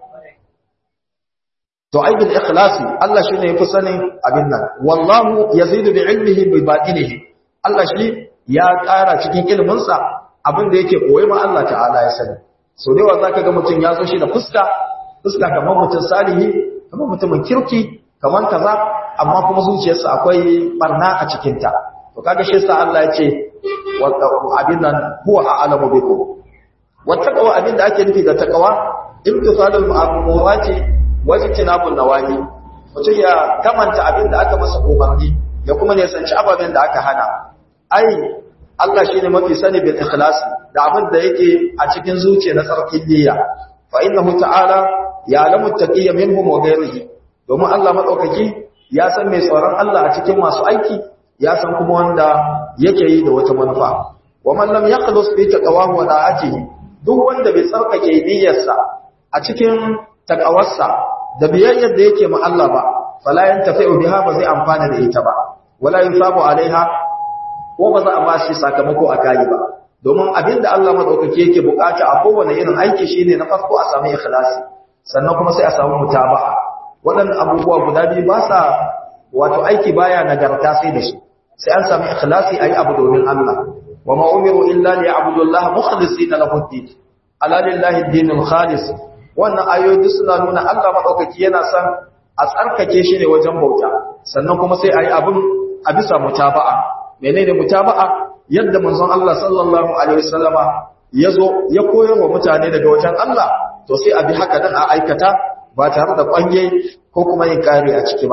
to ai bil ikhlasi Allah shine yafi sanin abin nan wallahu yazidu bi ilmihi bi batinihi Allah shi ya ƙara cikin iliminsa abin da yake koyi ma Allah ta'ala ya sani so da yawa zaka ga mutum ya zo shi da fuska fuska kamar mutum salihi kamar mutumin kirki kamar kaza amma kuma zuciyarsa akwai barna a cikin ta to kaga shi yasa Allah ya ce abin nan huwa a'lamu bikum wattaqwa abin da ake nufi da taqwa imtithalul ma'murati wa ijtinabun nawahi mutum ya kamanta abin da aka masa umarni ya kuma ne sanci ababen da aka hana ai Allah shi ne mafi sani bil ikhlasi da abin da yake a cikin zuciya na tsarkin niyya fa innahu ta'ala ya'lamu taqiyya minhum wa ghayrihi domin Allah madaukaki ya san mai tsoron Allah a cikin masu aiki ya san kuma wanda yake yi da wata manufa wa man lam yakhlus fi taqwahu wa da'atihi duk wanda bai tsarkake niyyarsa a cikin taqawarsa da biyayyar da yake ma Allah ba fala yantafi'u biha ba zai amfana da ita ba wala yusabu alaiha ko ba za a ba shi sakamako a kayi ba domin abinda Allah madaukake yake bukata a kowane irin aiki shine na farko a samu ikhlasi sannan kuma sai a samu mutaba'a waɗannan abubuwa guda biyu ba sa wato aiki baya nagarta sai da su sai an samu ikhlasi ayi abu domin Allah wa ma umiru illa li ya'budu Allah mukhlisina lahu ad-din ala lillahi ad-dinul khalis wannan ayoyi suna nuna Allah madaukake yana son a tsarkake shi ne wajen bauta sannan kuma sai ayi abin a bisa mutaba'a menene mutaba'a yadda manzon Allah sallallahu alaihi wasallama yazo ya koyar wa mutane daga wajen Allah to sai a bi haka dan a aikata ba tare da kwange ko kuma yin kare a ciki ba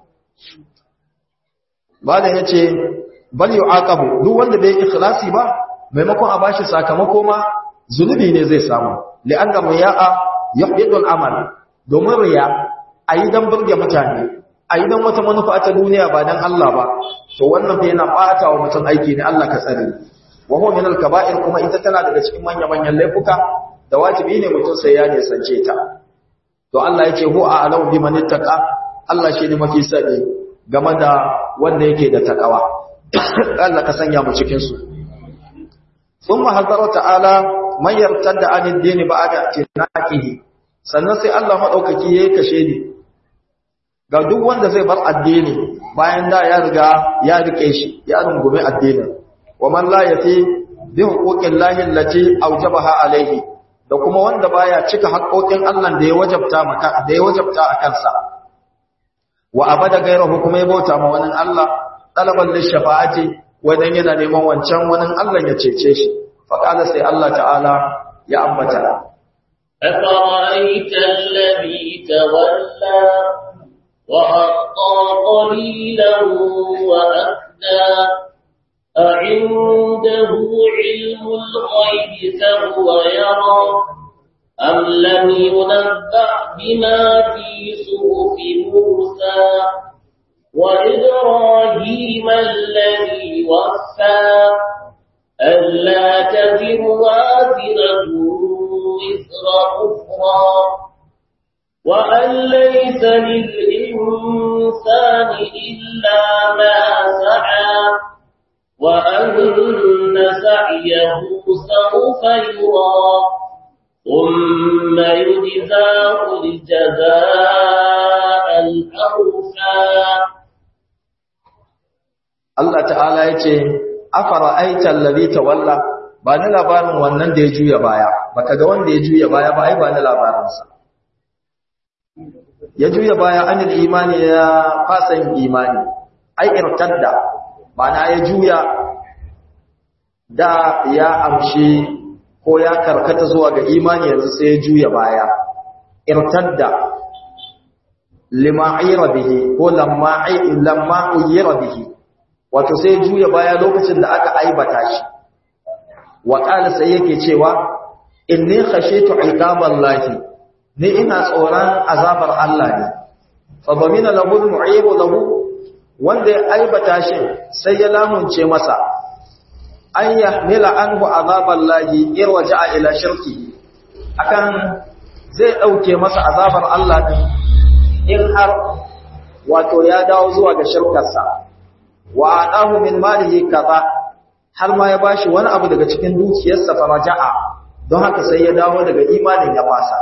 malam yace bal yu'aqabu duk wanda bai ikhlasi ba maimakon a bashi sakamako ma zunubi ne zai samu li'anna riya'a yuhbidu al-amal domin riya ayi dan burge mutane a yi don wata manufa ta duniya ba don Allah ba to wannan fa yana ɓata wa mutum aiki ne Allah ka tsare wa huwa min al-kaba'ir kuma ita tana daga cikin manya-manyan laifuka da wajibi ne mutum sai ya nisance ta to Allah yake hu a alau bi man ittaqa Allah shi ne mafi sani game da wanda yake da takawa Allah ka sanya mu cikin su thumma hazara ta'ala man yartadda anid dini ba'da tinaqihi sannan sai Allah madaukaki yayi kashe ni ga duk wanda zai bar addini bayan da ya riga ya rike shi ya rungume addinin wa man la yati bi huquqin lahi allati awjabaha alayhi da kuma wanda baya cika haƙoƙin Allah da ya wajabta maka da ya wajabta a kansa wa abada gairahu kuma ya bauta ma wani Allah talaban lishafa'ati wadan yana neman wancan wani Allah ya cece shi fa qala sai Allah ta'ala ya ambata أفرأيت الذي تولى وأعطى قليلا وأكدى أعنده علم الغيب فهو يرى أم لم ينبأ بما في صحف موسى وإبراهيم الذي وفى ألا تزر وازرة وزر أخرى وأن ليس للإنسان إلا ما سعى وأن سعيه سوف يرى ثم يجزاه الجزاء الأوفى Allah ta'ala ya ce afara aitan ladhi tawalla ba ni labarin wannan da ya juya baya baka ga wanda ya juya baya ba ai ba ni labarinsa ya juya baya anil imani ya fasan imani ai irtadda mana ya juya da ya amshi ko ya karkata zuwa ga imani yanzu sai ya juya baya irtadda lima'ira bihi ko lamma lamma uyira bihi wato sai juya baya lokacin da aka aibata shi wa qala sai yake cewa inni khashitu iqaballahi ni ina tsoron azabar Allah ne fa bamina lahu mu'ibu lahu wanda ya aibata shi sai ya lamunce masa an yahmila anhu azaballahi in waja'a ila shirki akan zai dauke masa azabar Allah din in har wato ya dawo zuwa ga shirkarsa wa adahu min malihi kaza har ma ya bashi wani abu daga cikin dukiyarsa faraja'a don haka sai ya dawo daga imanin ya fasa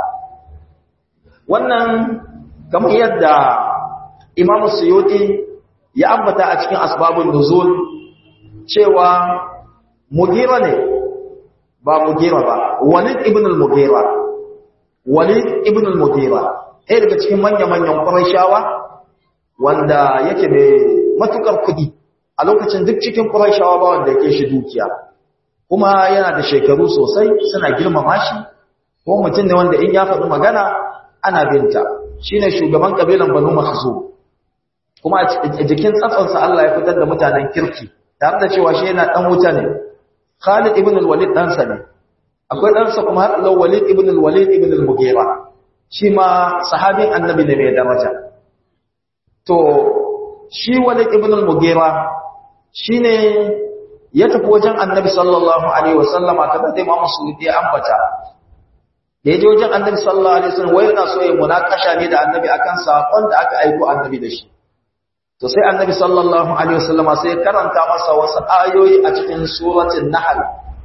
wannan kamar yadda Imam Suyuti ya ambata a cikin asbabun nuzul cewa Mugira ne ba Mugira ba Walid ibn al-Mugira Walid ibn al-Mugira ɗaya daga cikin manya-manyan Qurayshawa wanda yake mai matukar kuɗi a lokacin duk cikin Qurayshawa ba wanda yake shi dukiya kuma yana da shekaru sosai suna girmama shi ko mutum ne wanda in ya faɗi magana ana binta shine shugaban kabilan Banu Makhzum kuma a jikin tsatsansa Allah ya fitar da mutanen kirki tare da cewa shi yana dan wuta ne Khalid ibn al-Walid ɗansa ne akwai ɗansa kuma har Allah Walid ibn al-Walid ibn al-Mughira shi ma sahabin annabi ne mai daraja to shi Walid ibn al-Mughira shine ya tafi wajen annabi sallallahu alaihi wasallama kamar da Imam Suyuti ya ambata da ya je wajen annabi sallallahu alaihi wasallam wai yana so ya munakasha ne da annabi akan sakon da aka aiko annabi da shi to sai annabi sallallahu alaihi wasallama sai karanta masa wasu ayoyi a cikin suratul nahl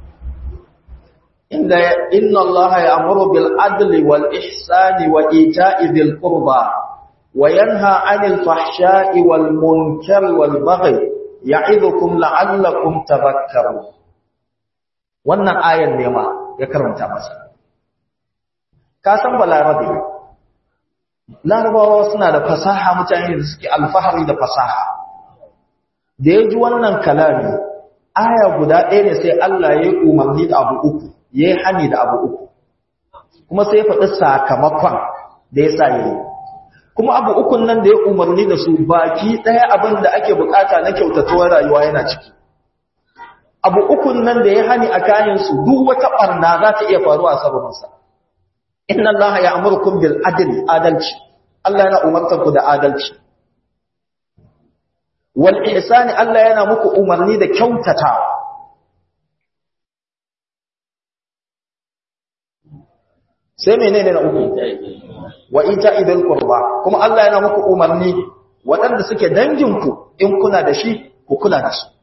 inda inna allaha ya'muru bil adli wal ihsani wa ita'i dhil qurba wa yanha 'anil fahsha'i wal munkari wal baghi ya'idukum la'allakum tadhakkarun wannan ayan ne ma ya karanta masa ka san balarabe larabawa suna da fasaha mutane da suke alfahari da fasaha da ya ji wannan kalami aya guda ɗaya ne sai Allah ya yi umarni da abu uku ya yi hani da abu uku kuma sai ya faɗi sakamakon da ya sa yi kuma abu ukun nan da ya umarni da su baki ɗaya abin da ake bukata na kyautatuwar rayuwa yana ciki abu ukun nan da ya hani a kayansu duk wata ɓarna za ta iya faruwa a sababinsa inna allaha ya'murukum bil adli adalci Allah yana umartar ku da adalci wal ihsani Allah yana muku umarni da kyautatawa sai menene na uku wa ita idil qurba kuma Allah yana muku umarni waɗanda suke danginku in kuna da shi ku kula da su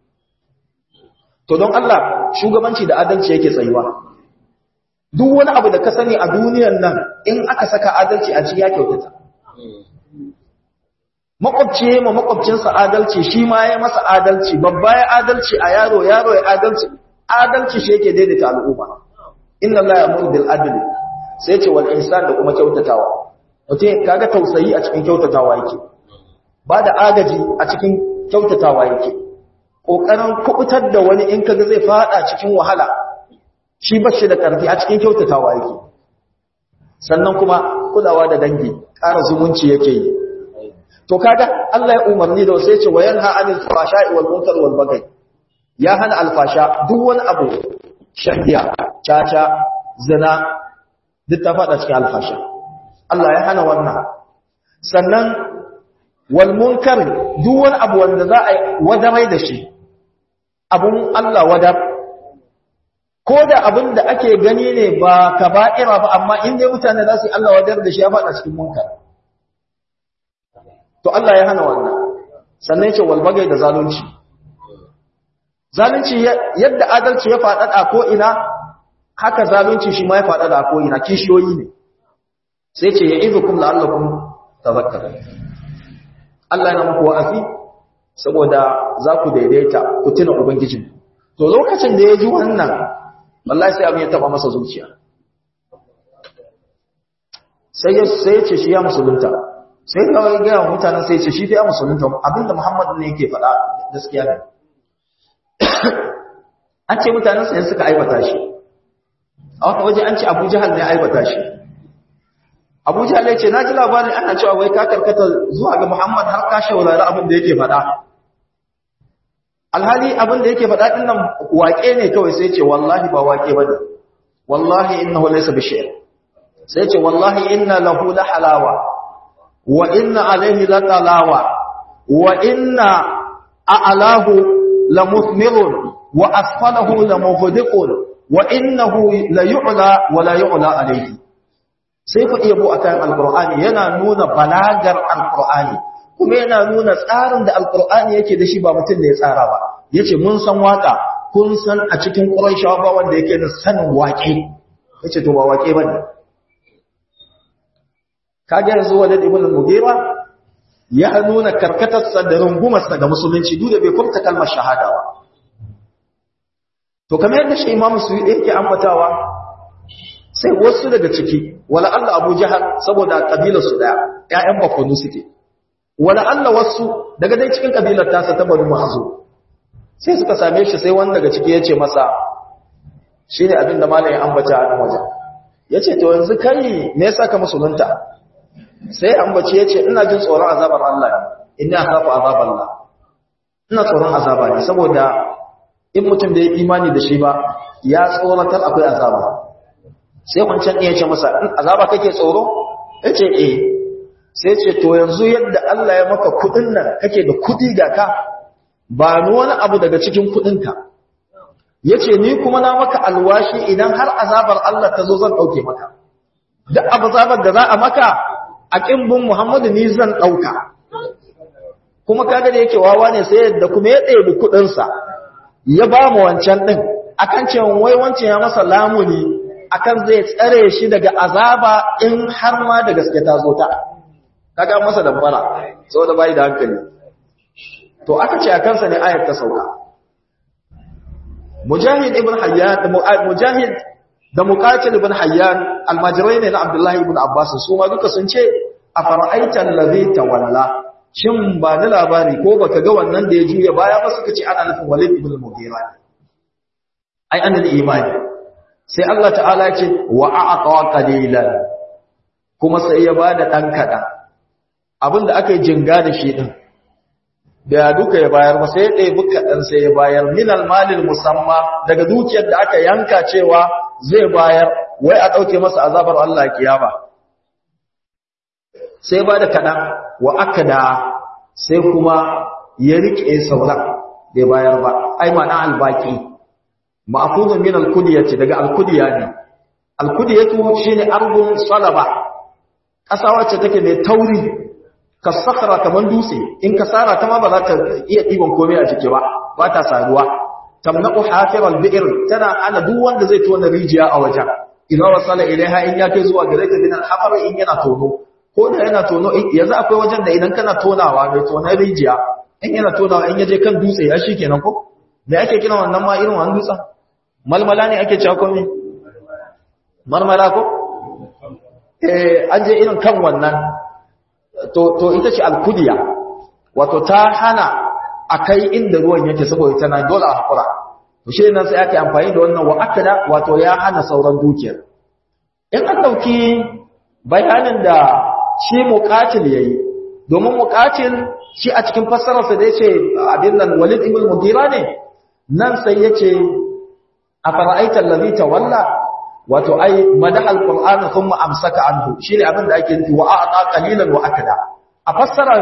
to don Allah shugabanci da adalci yake tsayuwa duk wani abu da ka sani a duniyan nan in aka saka adalci a ciki ya kyautata makwabci ya ma makwabcinsa adalci shi ma ya masa adalci babba ya adalci a yaro yaro ya adalci adalci shi yake daidaita al'umma inna Allah ya'muru bil adli sai ce wal ihsan da kuma kyautatawa mutum kaga tausayi a cikin kyautatawa yake ba da agaji a cikin kyautatawa yake kokarin kubutar da wani in kaga zai fada cikin wahala shi ba shi da ƙarfi a cikin kyautatawa yake sannan kuma kulawa da dangi ƙara zumunci yake yi to kaga Allah ya umarni da wasu ya ce wa yanha anil fahsha'i wal munkar wal baghi ya hana alfasha duk wani abu shahiya caca zina duk ta fada cikin alfasha Allah ya hana wannan sannan wal munkar duk wani abu wanda za a wadamai da shi abun Allah wadar ko da abin da ake gani ne ba kaba'ira ba amma in dai mutane za su yi Allah wadar da shi ya faɗa cikin munkar to Allah ya hana wannan sannan ya ce walbagai da zalunci zalunci yadda adalci ya faɗaɗa ko ina haka zalunci shi ma ya faɗaɗa ko ina kishiyoyi ne sai ce ya izukum la'allakum tadhakkarun Allah yana muku wa'azi saboda za ku daidaita ku tuna ubangijin to lokacin da ya ji wannan wallahi sai abin ya taba masa zuciya sai ya sai ya ce shi ya musulunta sai ka ga ga mutanen sai ya ce shi fa ya musulunta abinda Muhammad ne yake faɗa gaskiya ne an ce mutanen sai suka aibata shi a wata waje an ce Abu Jahal ne aibata shi Abu Jahal ya ce na ji labarin ana cewa wai ka karkata zuwa ga Muhammad har ka shaurari abin da yake faɗa alhali abin da yake faɗa ɗin nan waƙe ne kawai sai ce wallahi ba waƙe ba ne wallahi innahu laysa bi shi'r sai ce wallahi inna lahu la halawa wa inna alayhi la talawa wa inna a'lahu la muthmirun wa asfalahu la mughdiqun wa innahu la yu'la wa la yu'la alayhi sai ku iya bu akan alqur'ani yana nuna balagar alqur'ani kuma yana nuna tsarin da alkur'ani yake da shi ba mutum da ya tsara ba yace mun san waka kun san a cikin quraishawa ba wanda yake da sanin waƙe yace to ba waƙe bane kage yanzu walid ibn mughira ya nuna karkatarsa da rungumarsa ga musulunci duk da bai furta kalmar shahada ba to kamar yadda shi imamu suyuti yake ambatawa sai wasu daga ciki wala Allah Abu Jahal saboda kabilar su daya ƴaƴan bakwanu suke wala Allah wasu daga dai cikin kabilar tasa ta Banu Mahzum sai suka same shi sai wani daga ciki yace masa shine abin da malamin ambata a nan wajen yace to yanzu kai me yasa ka musulunta sai ambaci yace ina jin tsoron azabar Allah inna akhafu azaballah ina tsoron azaba ne saboda in mutum da ya imani da shi ba ya tsoratar akwai azaba sai wancan ɗaya ce masa azaba kake tsoro yace eh sai ce to yanzu yadda Allah ya maka kudin nan kake da kudi ga ka ba ni wani abu daga cikin kudinka yace ni kuma na maka alwashi idan har azabar Allah ta zo zan dauke maka duk azabar da za a maka a kimbin Muhammadu ni zan dauka kuma kaga da yake wawa ne sai yadda kuma ya ɗebi kudin sa ya ba mu wancan din akan cewa wai wancan ya masa lamuni akan zai tsare shi daga azaba in har ma da gaske ta zo ta kaga masa dambara saboda bai da hankali to aka ce a kansa ne ayar ta sauka mujahid ibn hayyan mujahid da muqatil ibn hayyan almajirai ne na abdullahi ibn abbas su ma duka sun ce a fara'aita allazi tawalla shin ba na labari ko baka ga wannan da ya juya baya ba suka ce ana nufin walid ibn mughira ai annal imani sai Allah ta'ala ya ce wa a'qa qalilan kuma sai ya bada dan kadan abinda aka yi jinga da shi din da duka ya bayar ba sai ya ɗebi kaɗan sai ya bayar minal malil musamma daga dukiyar da aka yanka cewa zai bayar wai a ɗauke masa azabar Allah kiyama sai ba da kaɗan wa aka da sai kuma ya riƙe sauran bai bayar ba ai ma'ana albaki ma'afuzun min alkudiyati daga alkudiya ne alkudiyatu shine arbun salaba ƙasa wacce take mai tauri ka sakara kamar dutse in ka sara ta ma ba za ta iya ɗiban komai a jiki ba ba ta saduwa tamnaqu hafiral bi'r tana ana duk wanda zai tona rijiya a wajen idan wasala ilaiha in ya kai zuwa gare ta bin al in yana tono ko da yana tono yanzu akwai wajen da idan kana tonawa mai tonar rijiya in yana tonawa in yaje kan dutse ya shi kenan ko me ake kira wannan ma irin wannan dutsen malmala ne ake cewa komai marmara ko eh an je irin kan wannan to to ita ce alkudiya wato ta hana akai inda ruwan yake saboda tana dole a hakura to shi nan sai ake amfani da wannan wa akada wato ya hana sauran dukiyar in an dauki bayanin da shi muqatil yayi domin muqatil shi a cikin fassararsa da yace abin nan Walid ibn Mughira ne nan sai yace afara'aita allazi tawalla wato ai madahal qur'ana thumma amsaka anhu shine abin da ake nufi wa aqa qalilan wa akada a fassarar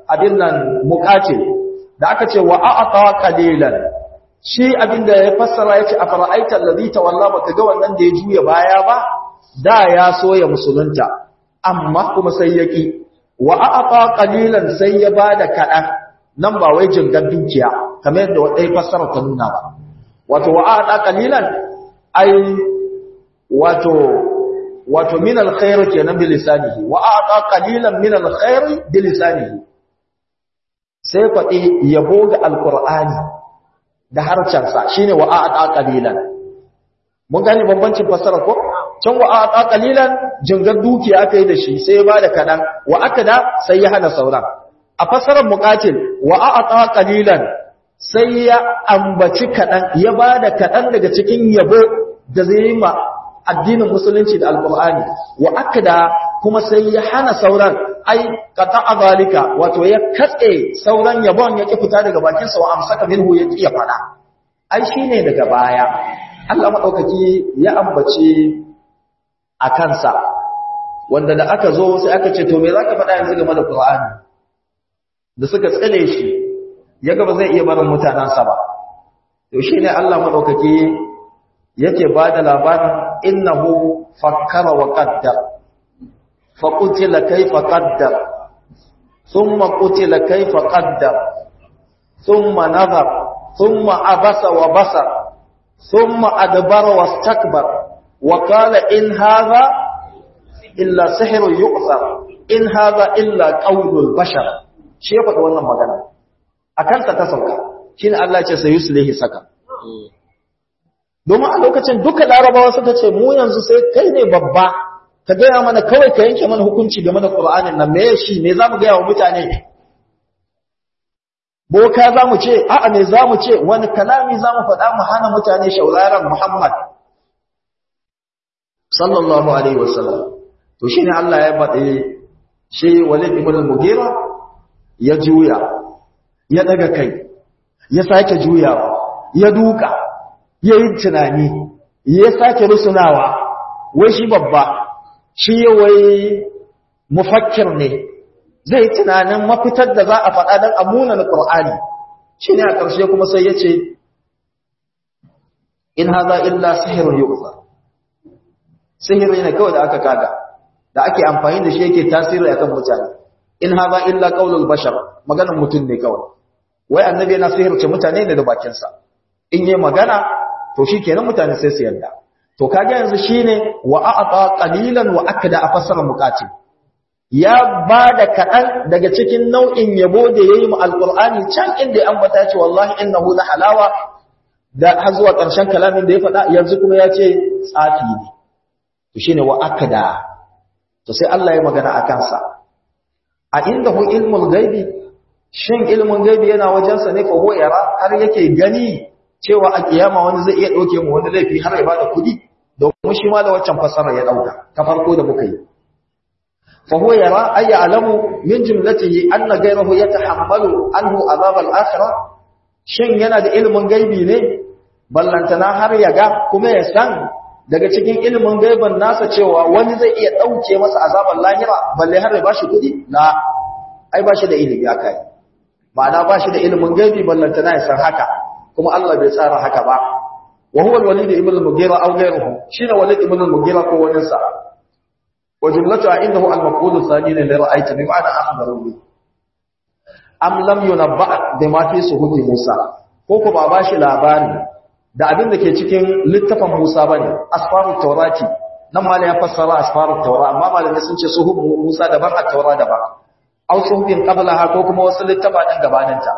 abin nan muqatil da aka ce wa a'ata qalilan shi abin da ya fassara yace afara'aita allazi tawalla baka ga wannan da ya juya baya ba da ya so ya musulunta amma kuma sai yaki wa a'ata qalilan sai ya bada kadan nan ba wai jingar dukiya kamar yadda wadai fassara ta nuna ba wato wa a'ata qalilan ai wato wato min alkhair kenan bi lisanihi wa a'ta qalilan min alkhair bi lisanihi sai faɗi yabo ga alqur'ani da harcansa shine wa a'ta qalilan mun gane bambancin fasara ko can wa a'ta qalilan jingar dukiya aka yi da shi sai ya bada kadan wa akada sai ya hana sauran a fasarar muqatil wa a'ta qalilan sai ya ambaci kadan ya bada kadan daga cikin yabo da zai ma addinin musulunci da alkur'ani wa akada kuma sai ya hana sauran ai qata zalika wato ya katse sauran yabon ya ki fita daga bakin sa wa amsaka minhu ya ki ya fada ai shine daga baya Allah madaukaki ya ambace a kansa wanda da aka zo sai aka ce to me zaka faɗa yanzu game da Qur'ani da suka tsale shi ya ga ba zai iya barin mutanansa ba to shine Allah madaukaki yake ba da labarin innahu fakkara wa qaddar fa qutila kayfa qaddar thumma qutila kayfa qaddar thumma nazar thumma abasa wa basar thumma adbara wastakbar wa qala in hadha illa sihrun yu'thar in hadha illa qawlul bashar shi ya faɗi wannan magana akan ta sauka shine Allah ya ce sayuslihi saka domin a lokacin duka larabawa suka ce mu yanzu sai kai ne babba ka gaya mana kawai ka yanke mana hukunci game da ƙur'anin nan me shi me za mu gaya wa mutane boka za mu ce a'a me za mu ce wani kalami za mu faɗa mu hana mutane shauraran muhammad sallallahu alaihi wasallam to shine Allah ya faɗi shi walid ibn mugira ya juya ya daga kai ya sake juyawa ya duka ya yi tunani ya sake rusunawa wai shi babba shi wai mufakkir ne zai yi tunanin mafitar da za a faɗa don amuna na ƙur'ani shi ne a ƙarshe kuma sai ya ce in haza illa sihirin yu'za sihiri ne kawai da aka kaga da ake amfani da shi yake tasiri akan mutane in haza illa qaulul bashar maganar mutum ne kawai wai annabi yana sihirce mutane ne da bakinsa in yi magana to shi kenan mutane sai su yarda to kage yanzu shine wa a'ta qalilan wa akda a fasara muqatil ya bada kadan daga cikin nau'in yabo da yayi mu alqur'ani can inda ya ambata ce wallahi innahu la halawa da har zuwa karshen kalamin da ya faɗa yanzu kuma ya ce tsafi ne to shine wa akda to sai Allah ya magana akan sa a indahu ilmul ghaibi shin ilmun ghaibi yana wajensa ne fa huwa yara har yake gani cewa a kiyama wani zai iya ɗauke mu wani laifi har ya bada kuɗi domin shi ma da waccan fasara ya ɗauka ta farko da muka yi fa huwa yara ay ya'lamu min jumlatihi anna ghayrahu yatahammalu anhu azab al-akhirah shin yana da ilmin gaibi ne ballantana har ya ga kuma ya san daga cikin ilmin gaiban nasa cewa wani zai iya ɗauke masa azabar lahira balle har ya bashi kuɗi la ai bashi da ilimi akai ma'ana bashi da ilmin gaibi ballantana ya san haka kuma Allah bai tsara haka ba wa huwa al-walid ibn al-mughira aw ghayruhu shine walid ibn al-mughira ko wani sa wa jumlatu indahu al-maqul thani li ra'ayti bi ma'ana akhbaru bi am lam yunabba bima fi suhufi Musa ko ko ba ba shi labari da abin da ke cikin littafin Musa bane asfaru tawrati nan ma ya fassara asfaru tawra amma malamai sun ce suhuf Musa daban at-taura daban aw suhufin qablaha ko kuma wasu littafa din gabaninta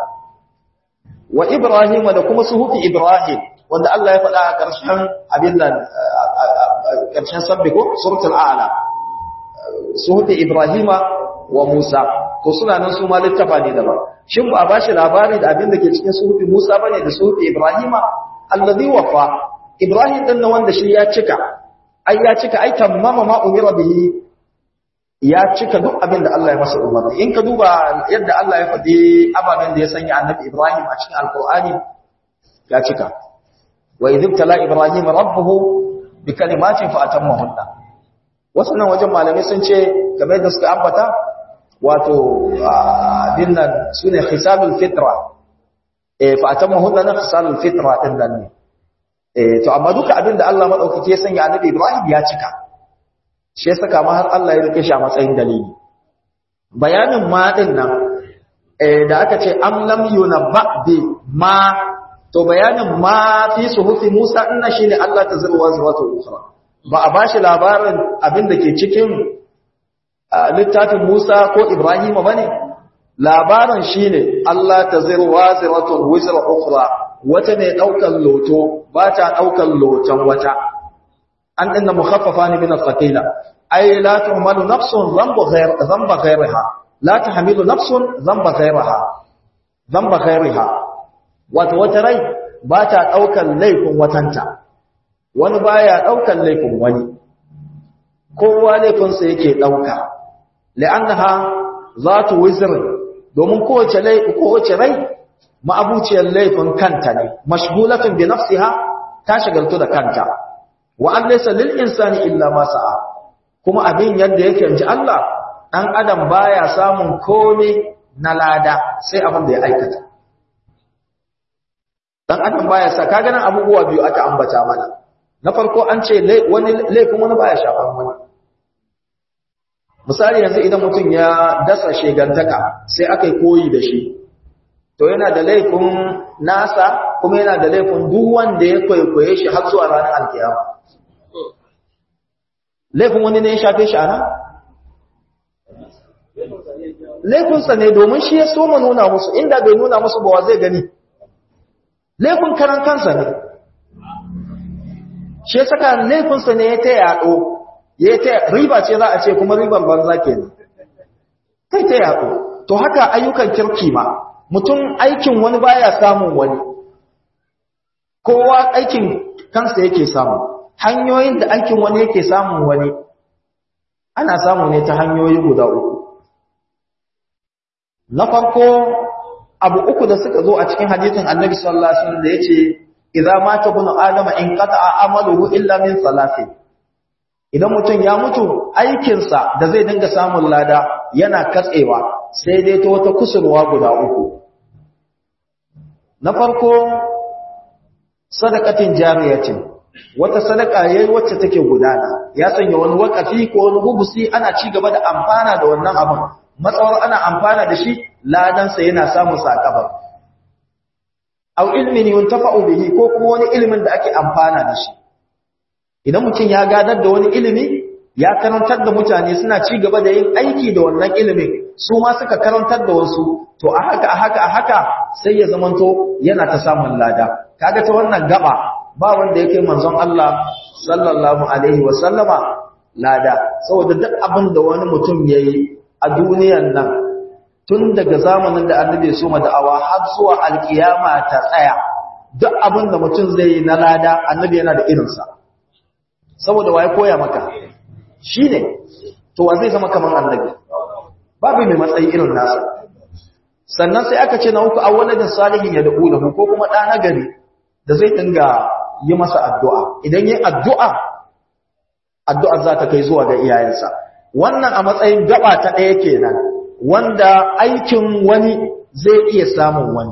wa Ibrahim da kuma suhufi Ibrahim wanda Allah ya faɗa a ƙarshen abin nan ƙarshen sabbi ko suratul a'la suhufi Ibrahima wa Musa to suna nan su ma littafa ne daban shin ba ba shi labari da abin da ke cikin suhufi Musa bane da suhufi Ibrahima allazi wafa Ibrahim din nan wanda shi ya cika ai ya cika ai tamama ma umira bihi ya cika duk abin da Allah ya masa umarni in ka duba yadda Allah ya faɗi ababen da ya sanya annabi Ibrahim a cikin alkur'ani ya cika wa idh tala ibrahim rabbuhu bi kalimatin fa atammahunna wasu nan wajen malamai sun ce kamar yadda suka ambata wato abin nan sune hisalul fitra eh fa atamma hunna na hisalul fitra din nan ne eh to amma duka abin da Allah madaukake ya sanya annabi Ibrahim ya cika shi yasa kama har Allah ya rike shi a matsayin dalili bayanin ma din nan eh da aka ce am lam yunabba bi ma to bayanin ma fi suhufi Musa inna shine Allah ta zurwa zuwa ukhra ba a bashi labarin abin da ke cikin littafin Musa ko Ibrahim bane labarin shine Allah ta zurwa zuwa wizra ukhra wata ne daukan loto ba ta daukan loton wata an dinna mukhaffafa ne min al-thaqila ay la tuhmalu nafsun dhanba ghayr dhanba ghayriha la tahmilu nafsun dhanba ghayriha dhanba ghayriha wato wata rai ba ta daukan laifin watanta wani baya daukan laifin wani kowa laifin sa yake dauka li'annaha zatu wizr domin kowace rai kowace rai ma'abuciyar laifin kanta ne mashghulatun bi nafsiha ta shagaltu da kanta wa an laysa lil insani illa ma sa'a kuma abin yadda yake inji Allah dan adam baya samun komai na lada sai abin da ya aikata dan adam baya sa kaga nan abubuwa biyu aka ambata mana na farko an ce wani laifin wani baya shafan wani misali yanzu idan mutum ya dasa shegantaka sai aka yi koyi da shi to yana da laifin nasa kuma yana da laifin duk wanda ya kwaikwaye shi har zuwa ranar alkiyama laifin wani ne ya shafe shi ana? laifinsa ne domin shi ya so ma nuna musu inda bai nuna musu ba wa zai gani laifin karan kansa ne shi ya saka laifinsa ne ya ta yaɗo ya ta riba ce za a ce kuma riban banza ke ne kai ta yaɗo to haka ayyukan kirki ma mutum aikin wani baya samun wani kowa aikin kansa yake samu hanyoyin da aikin wani yake samun wani ana samu ne ta hanyoyi guda uku na farko abu uku da suka zo a cikin hadisin annabi sallallahu alaihi wasallam da yace idza mata ibnu adama in qata'a amaluhu illa min salasin idan mutum ya mutu aikinsa da zai dinga samun lada yana katsewa sai dai ta wata kusurwa guda uku na farko sadaqatin jariyatin wata sadaka yayi wacce take gudana ya sanya wani wakafi ko wani hubusi ana ci gaba da amfana da wannan abin matsawar ana amfana da shi ladan sa yana samun sakabar aw ilmin yuntafa'u bihi ko kuma wani ilimin da ake amfana da shi idan mutum ya gadar da wani ilimi ya karantar da mutane suna ci gaba da yin aiki da wannan ilimin su ma suka karantar da wasu to a haka a haka a haka sai ya zamanto yana ta samun lada kaga ta wannan gaba ba wanda yake manzon Allah sallallahu alaihi wa sallama lada saboda duk abin da wani mutum yayi a duniyar nan tun daga zamanin da annabi so da'awa har zuwa alkiyama ta tsaya duk abin da mutum zai yi na lada annabi yana da irinsa saboda waye koya maka shine to wa zai zama kamar annabi babu mai matsayi irin nasa sannan sai aka ce na uku awwaladin salihin ya da'u lahu ko kuma ɗa nagari da zai dinga yi masa addu'a idan yi addu'a addu'a za ta kai zuwa ga iyayensa wannan a matsayin gaba ta ɗaya kenan wanda aikin wani zai iya samun wani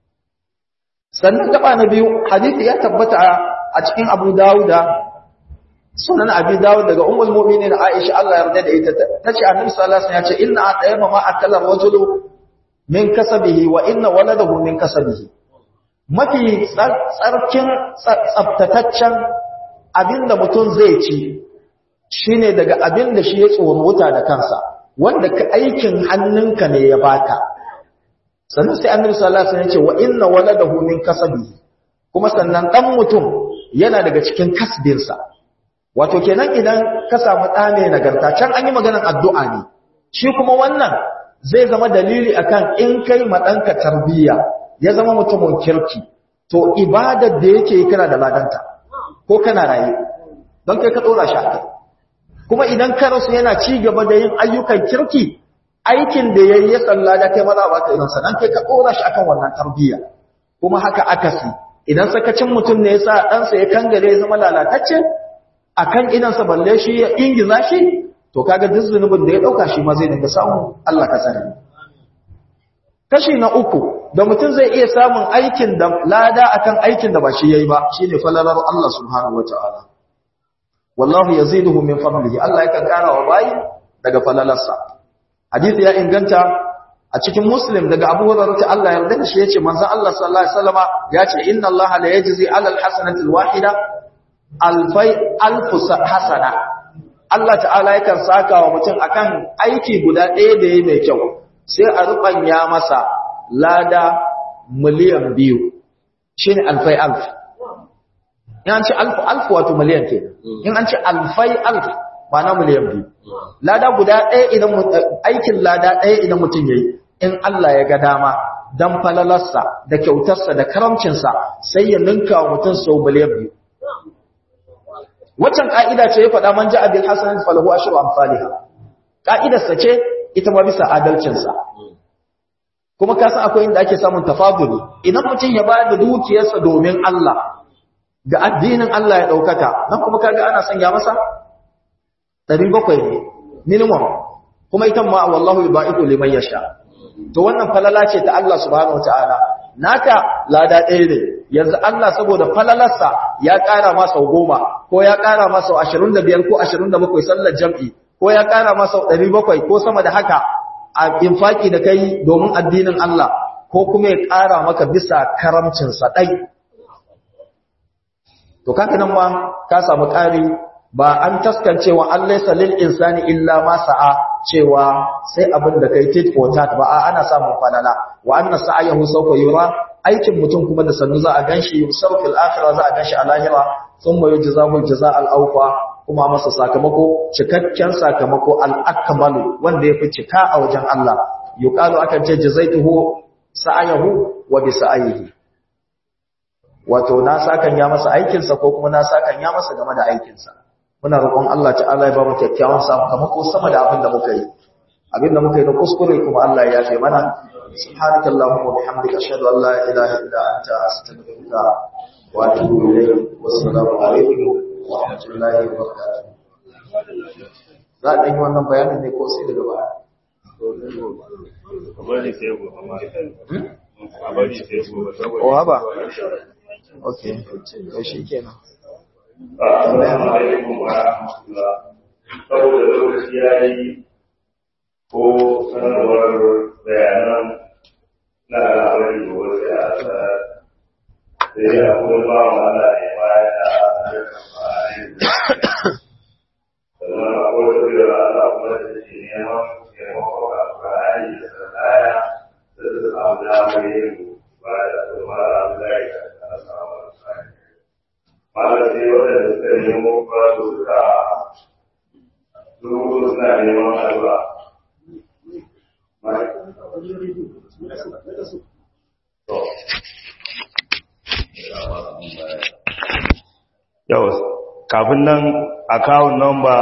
sannan gaba na biyu hadisi ya tabbata a cikin abu dawuda sunan abi dawud daga ummul mu'minin aisha Allah yarda da ita tace annabi sallallahu alaihi wasallam ya ce inna atayma ma akala rajulu min kasabihi wa inna waladahu min kasabihi mafi tsarkin tsaftataccen abinda mutum zai ci shine daga abinda shi ya tsoro wuta da kansa wanda ka aikin hannunka ne ya baka sannan sai annabi sallallahu alaihi wasallam ya ce wa inna waladahu min kasabihi kuma sannan dan mutum yana daga cikin kasbinsa wato kenan idan ka samu ɗa mai nagarta can an yi maganar addu'a ne shi kuma wannan zai zama dalili akan in kai ma ɗanka tarbiyya ya zama mutumin kirki to ibadar da yake yi kana da ladanta ko kana raye don kai ka ɗora shi a kai kuma idan ka rasu yana ci gaba da yin ayyukan kirki aikin da ya yi ya tsalla da kai maza ba ka irinsa don kai ka ɗora shi akan wannan tarbiyya kuma haka akasi idan sakacin mutum ne ya sa ɗansa ya kangare ya zama lalatacce a kan idansa balle shi ya ingiza shi to kaga duk zunubin da ya dauka shi ma zai dinga samu Allah ka sani kashi na uku da mutum zai iya samun aikin da lada akan aikin da ba shi yayi ba shine falalar Allah subhanahu wataala wallahu yaziduhu min fadlihi Allah yakan kara wa bayi daga falalarsa hadisi ya inganta a cikin muslim daga Abu Hurairah ta Allah yarda da shi yace manzon Allah sallallahu alaihi wasallama yace inna Allah la yajzi ala alhasanati alwahida alfai alf hasana Allah ta'ala yakan saka wa mutum akan aiki guda ɗaya da yayi mai kyau sai a rubanya masa lada miliyan biyu shine alfai alf in an ce alf alf wato miliyan ke in an ce alfai alf ma'ana miliyan biyu lada guda ɗaya idan aikin lada ɗaya idan mutum yayi in Allah ya ga dama dan falalarsa da kyautarsa da karamcinsa sai ya ninka wa mutum sau miliyan biyu waccan ka'ida ce ya faɗa man ja'a bil hasanati falahu ashru amsalha ka'idarsa ce ita ma bisa adalcinsa kuma ka san akwai inda ake samun tafaduli idan mutum ya bayar da dukiyarsa domin Allah ga addinin Allah ya daukaka nan kuma kaga ana sanya masa 700 ne minimum kuma ita ma wallahu yubaiku liman yasha to wannan falala ce ta Allah subhanahu wataala naka lada ɗaya ne yanzu Allah saboda falalarsa ya ƙara masa goma ko ya ƙara masa 25 ko 27 sallar jam'i ko ya ƙara masa 700 ko sama da haka a infaki da kai domin addinin Allah ko kuma ya ƙara maka bisa karamcinsa ɗai. To kaka nan ma ka samu ƙari ba an taskancewa an laisa lil insani illa ma sa'a cewa sai abin da kai tit for tat ba a ana samun falala wa anna sa'ayahu sawfa yura aikin mutum kuma da sannu za a ganshi yusar fil akhirah za a ganshi a lahira thumma yujzahu al-jazaa al-awfa kuma masa sakamako cikakken sakamako al-akmalu wanda yafi cika a wajen Allah yuqalu akan ce jazaituhu sa'ayahu wa bi sa'ayihi wato na sakan ya masa aikin sa ko kuma na sakan ya masa game da aikin sa muna roƙon Allah ta'ala ya ba mu kyakkyawan sakamako sama da abin da muka yi abin da muka yi na kuskure kuma Allah ya yafe mana subhanakallahumma wa bihamdika ashhadu an la ilaha illa anta astaghfiruka wa atubu ilayk wa assalamu alaikum wa rahmatullahi wa barakatuh za a ɗanyi wannan bayanin ne ko sai daga baya o haba ok to shi kenan Assalamu alaikum wa rahmatullah. Saboda lokaci ya yi ko sanarwar bayanan na labari da wasu ya sa sai ya kuma ba wa Allah ne baya da harkar bayan sannan akwai wasu da Allah kuma da ke neman taimako a Qur'ani da Sadaya da su samu damar yin ba da kuma Allah ya kana samu Qur'ani. Malam sai waɗanda suka nemo ba su suka zuwa suna neman addu'a. Yau, kafin nan akawun nomba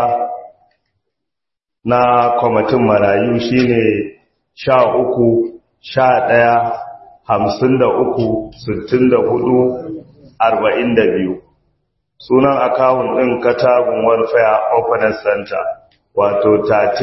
na kwamitin marayu shine sha uku, sha ɗaya, hamsin da uku, sittin da hudu, arba'in da biyu. Sunan akawun ɗin Katagun Welfare Openness Center. wato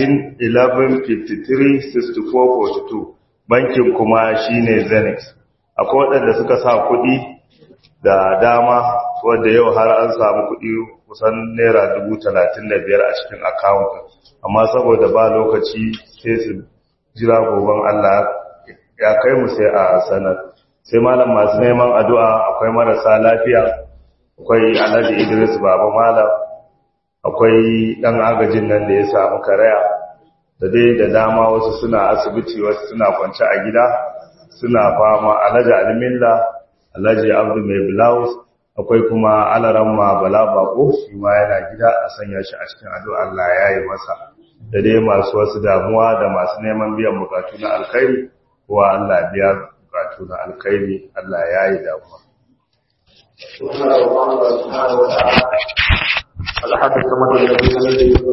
13-11-53-64-42 bankin kuma shine zenith akwai waɗanda suka sa kuɗi da dama wadda yau har an samu kuɗi kusan naira 35,000 a cikin akawun amma saboda ba lokaci sai su jira goben allah ya kai mu sai a sanar sai malam masu neman addu'a akwai marasa lafiya akwai alhaji idris baba malam akwai ɗan agajin nan da ya samu karaya da dai da dama wasu suna asibiti wasu suna kwance a gida suna fama alhaji alimilla alhaji abdu mai blouse akwai kuma alaramma bala bako shi ma yana gida a sanya shi a cikin addu'a Allah ya yi masa da dai masu wasu damuwa da masu neman biyan bukatu na alkhairi kowa Allah biya bukatu na alkhairi Allah ya yi damuwa الأحد الصمد الذي لم يلد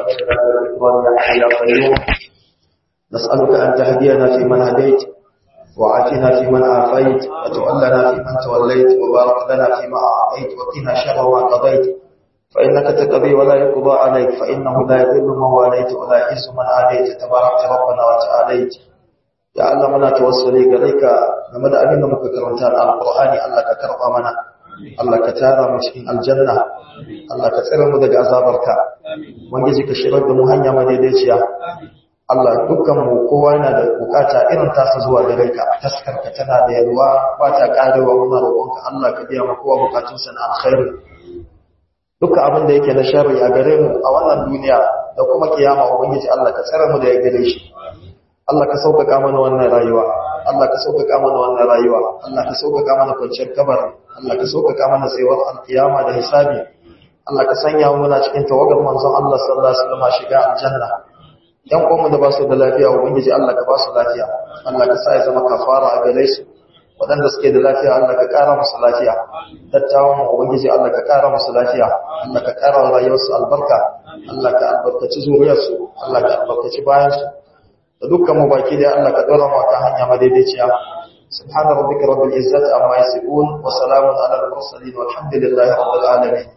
نسألك أن تهدينا فيمن هديت وعافنا فيمن عافيت وتولنا فيمن توليت وبارك لنا فيما أعطيت وقنا شر ما قضيت فإنك تقضي ولا يقضى عليك فإنه لا يذل من واليت ولا يعز من عاديت تباركت ربنا وتعاليت يا الله منا توسلي gare ka game da abin da muka karanta na alqur'ani Allah ka karba mana Allah ka tara mu cikin aljanna Allah ka tsare mu daga azabarka ubangiji ka shirar da mu hanya madaidaiciya Allah dukkan mu kowa yana da bukata irin tasa zuwa gare ka taskarka tana da yalwa ba ta karewa muna roƙonka Allah ka biya mu kowa bukatunsa na alkhairi dukkan abin da yake na sharri a gare mu a wannan duniya da kuma kiyama ubangiji Allah ka tsare mu da ya gare shi Allah ka sauƙaƙa mana wannan rayuwa Allah ka sauƙaƙa mana wannan rayuwa Allah ka sauƙaƙa mana kwanciyar kabar Allah ka sauƙaƙa mana tsayuwar alkiyama da hisabi Allah ka sanya mu muna cikin tawagar manzon Allah sallallahu alaihi wasallam shiga aljanna yan uwanmu da ba su da lafiya ubangiji Allah ka ba su lafiya Allah ka sa ya zama kafara a gare su waɗanda suke da lafiya Allah ka ƙara musu lafiya dattawan ubangiji Allah ka ƙara musu lafiya Allah ka ƙara wa rayuwarsu albarka Allah ka albarkaci zuriyarsu Allah ka albarkaci bayansu da dukkan mu baki da Allah ka dora mu kan hanya madaidaiciya subhana rabbika rabbil izzati amma yasifun wa salamun ala al mursalin walhamdulillahi rabbil alamin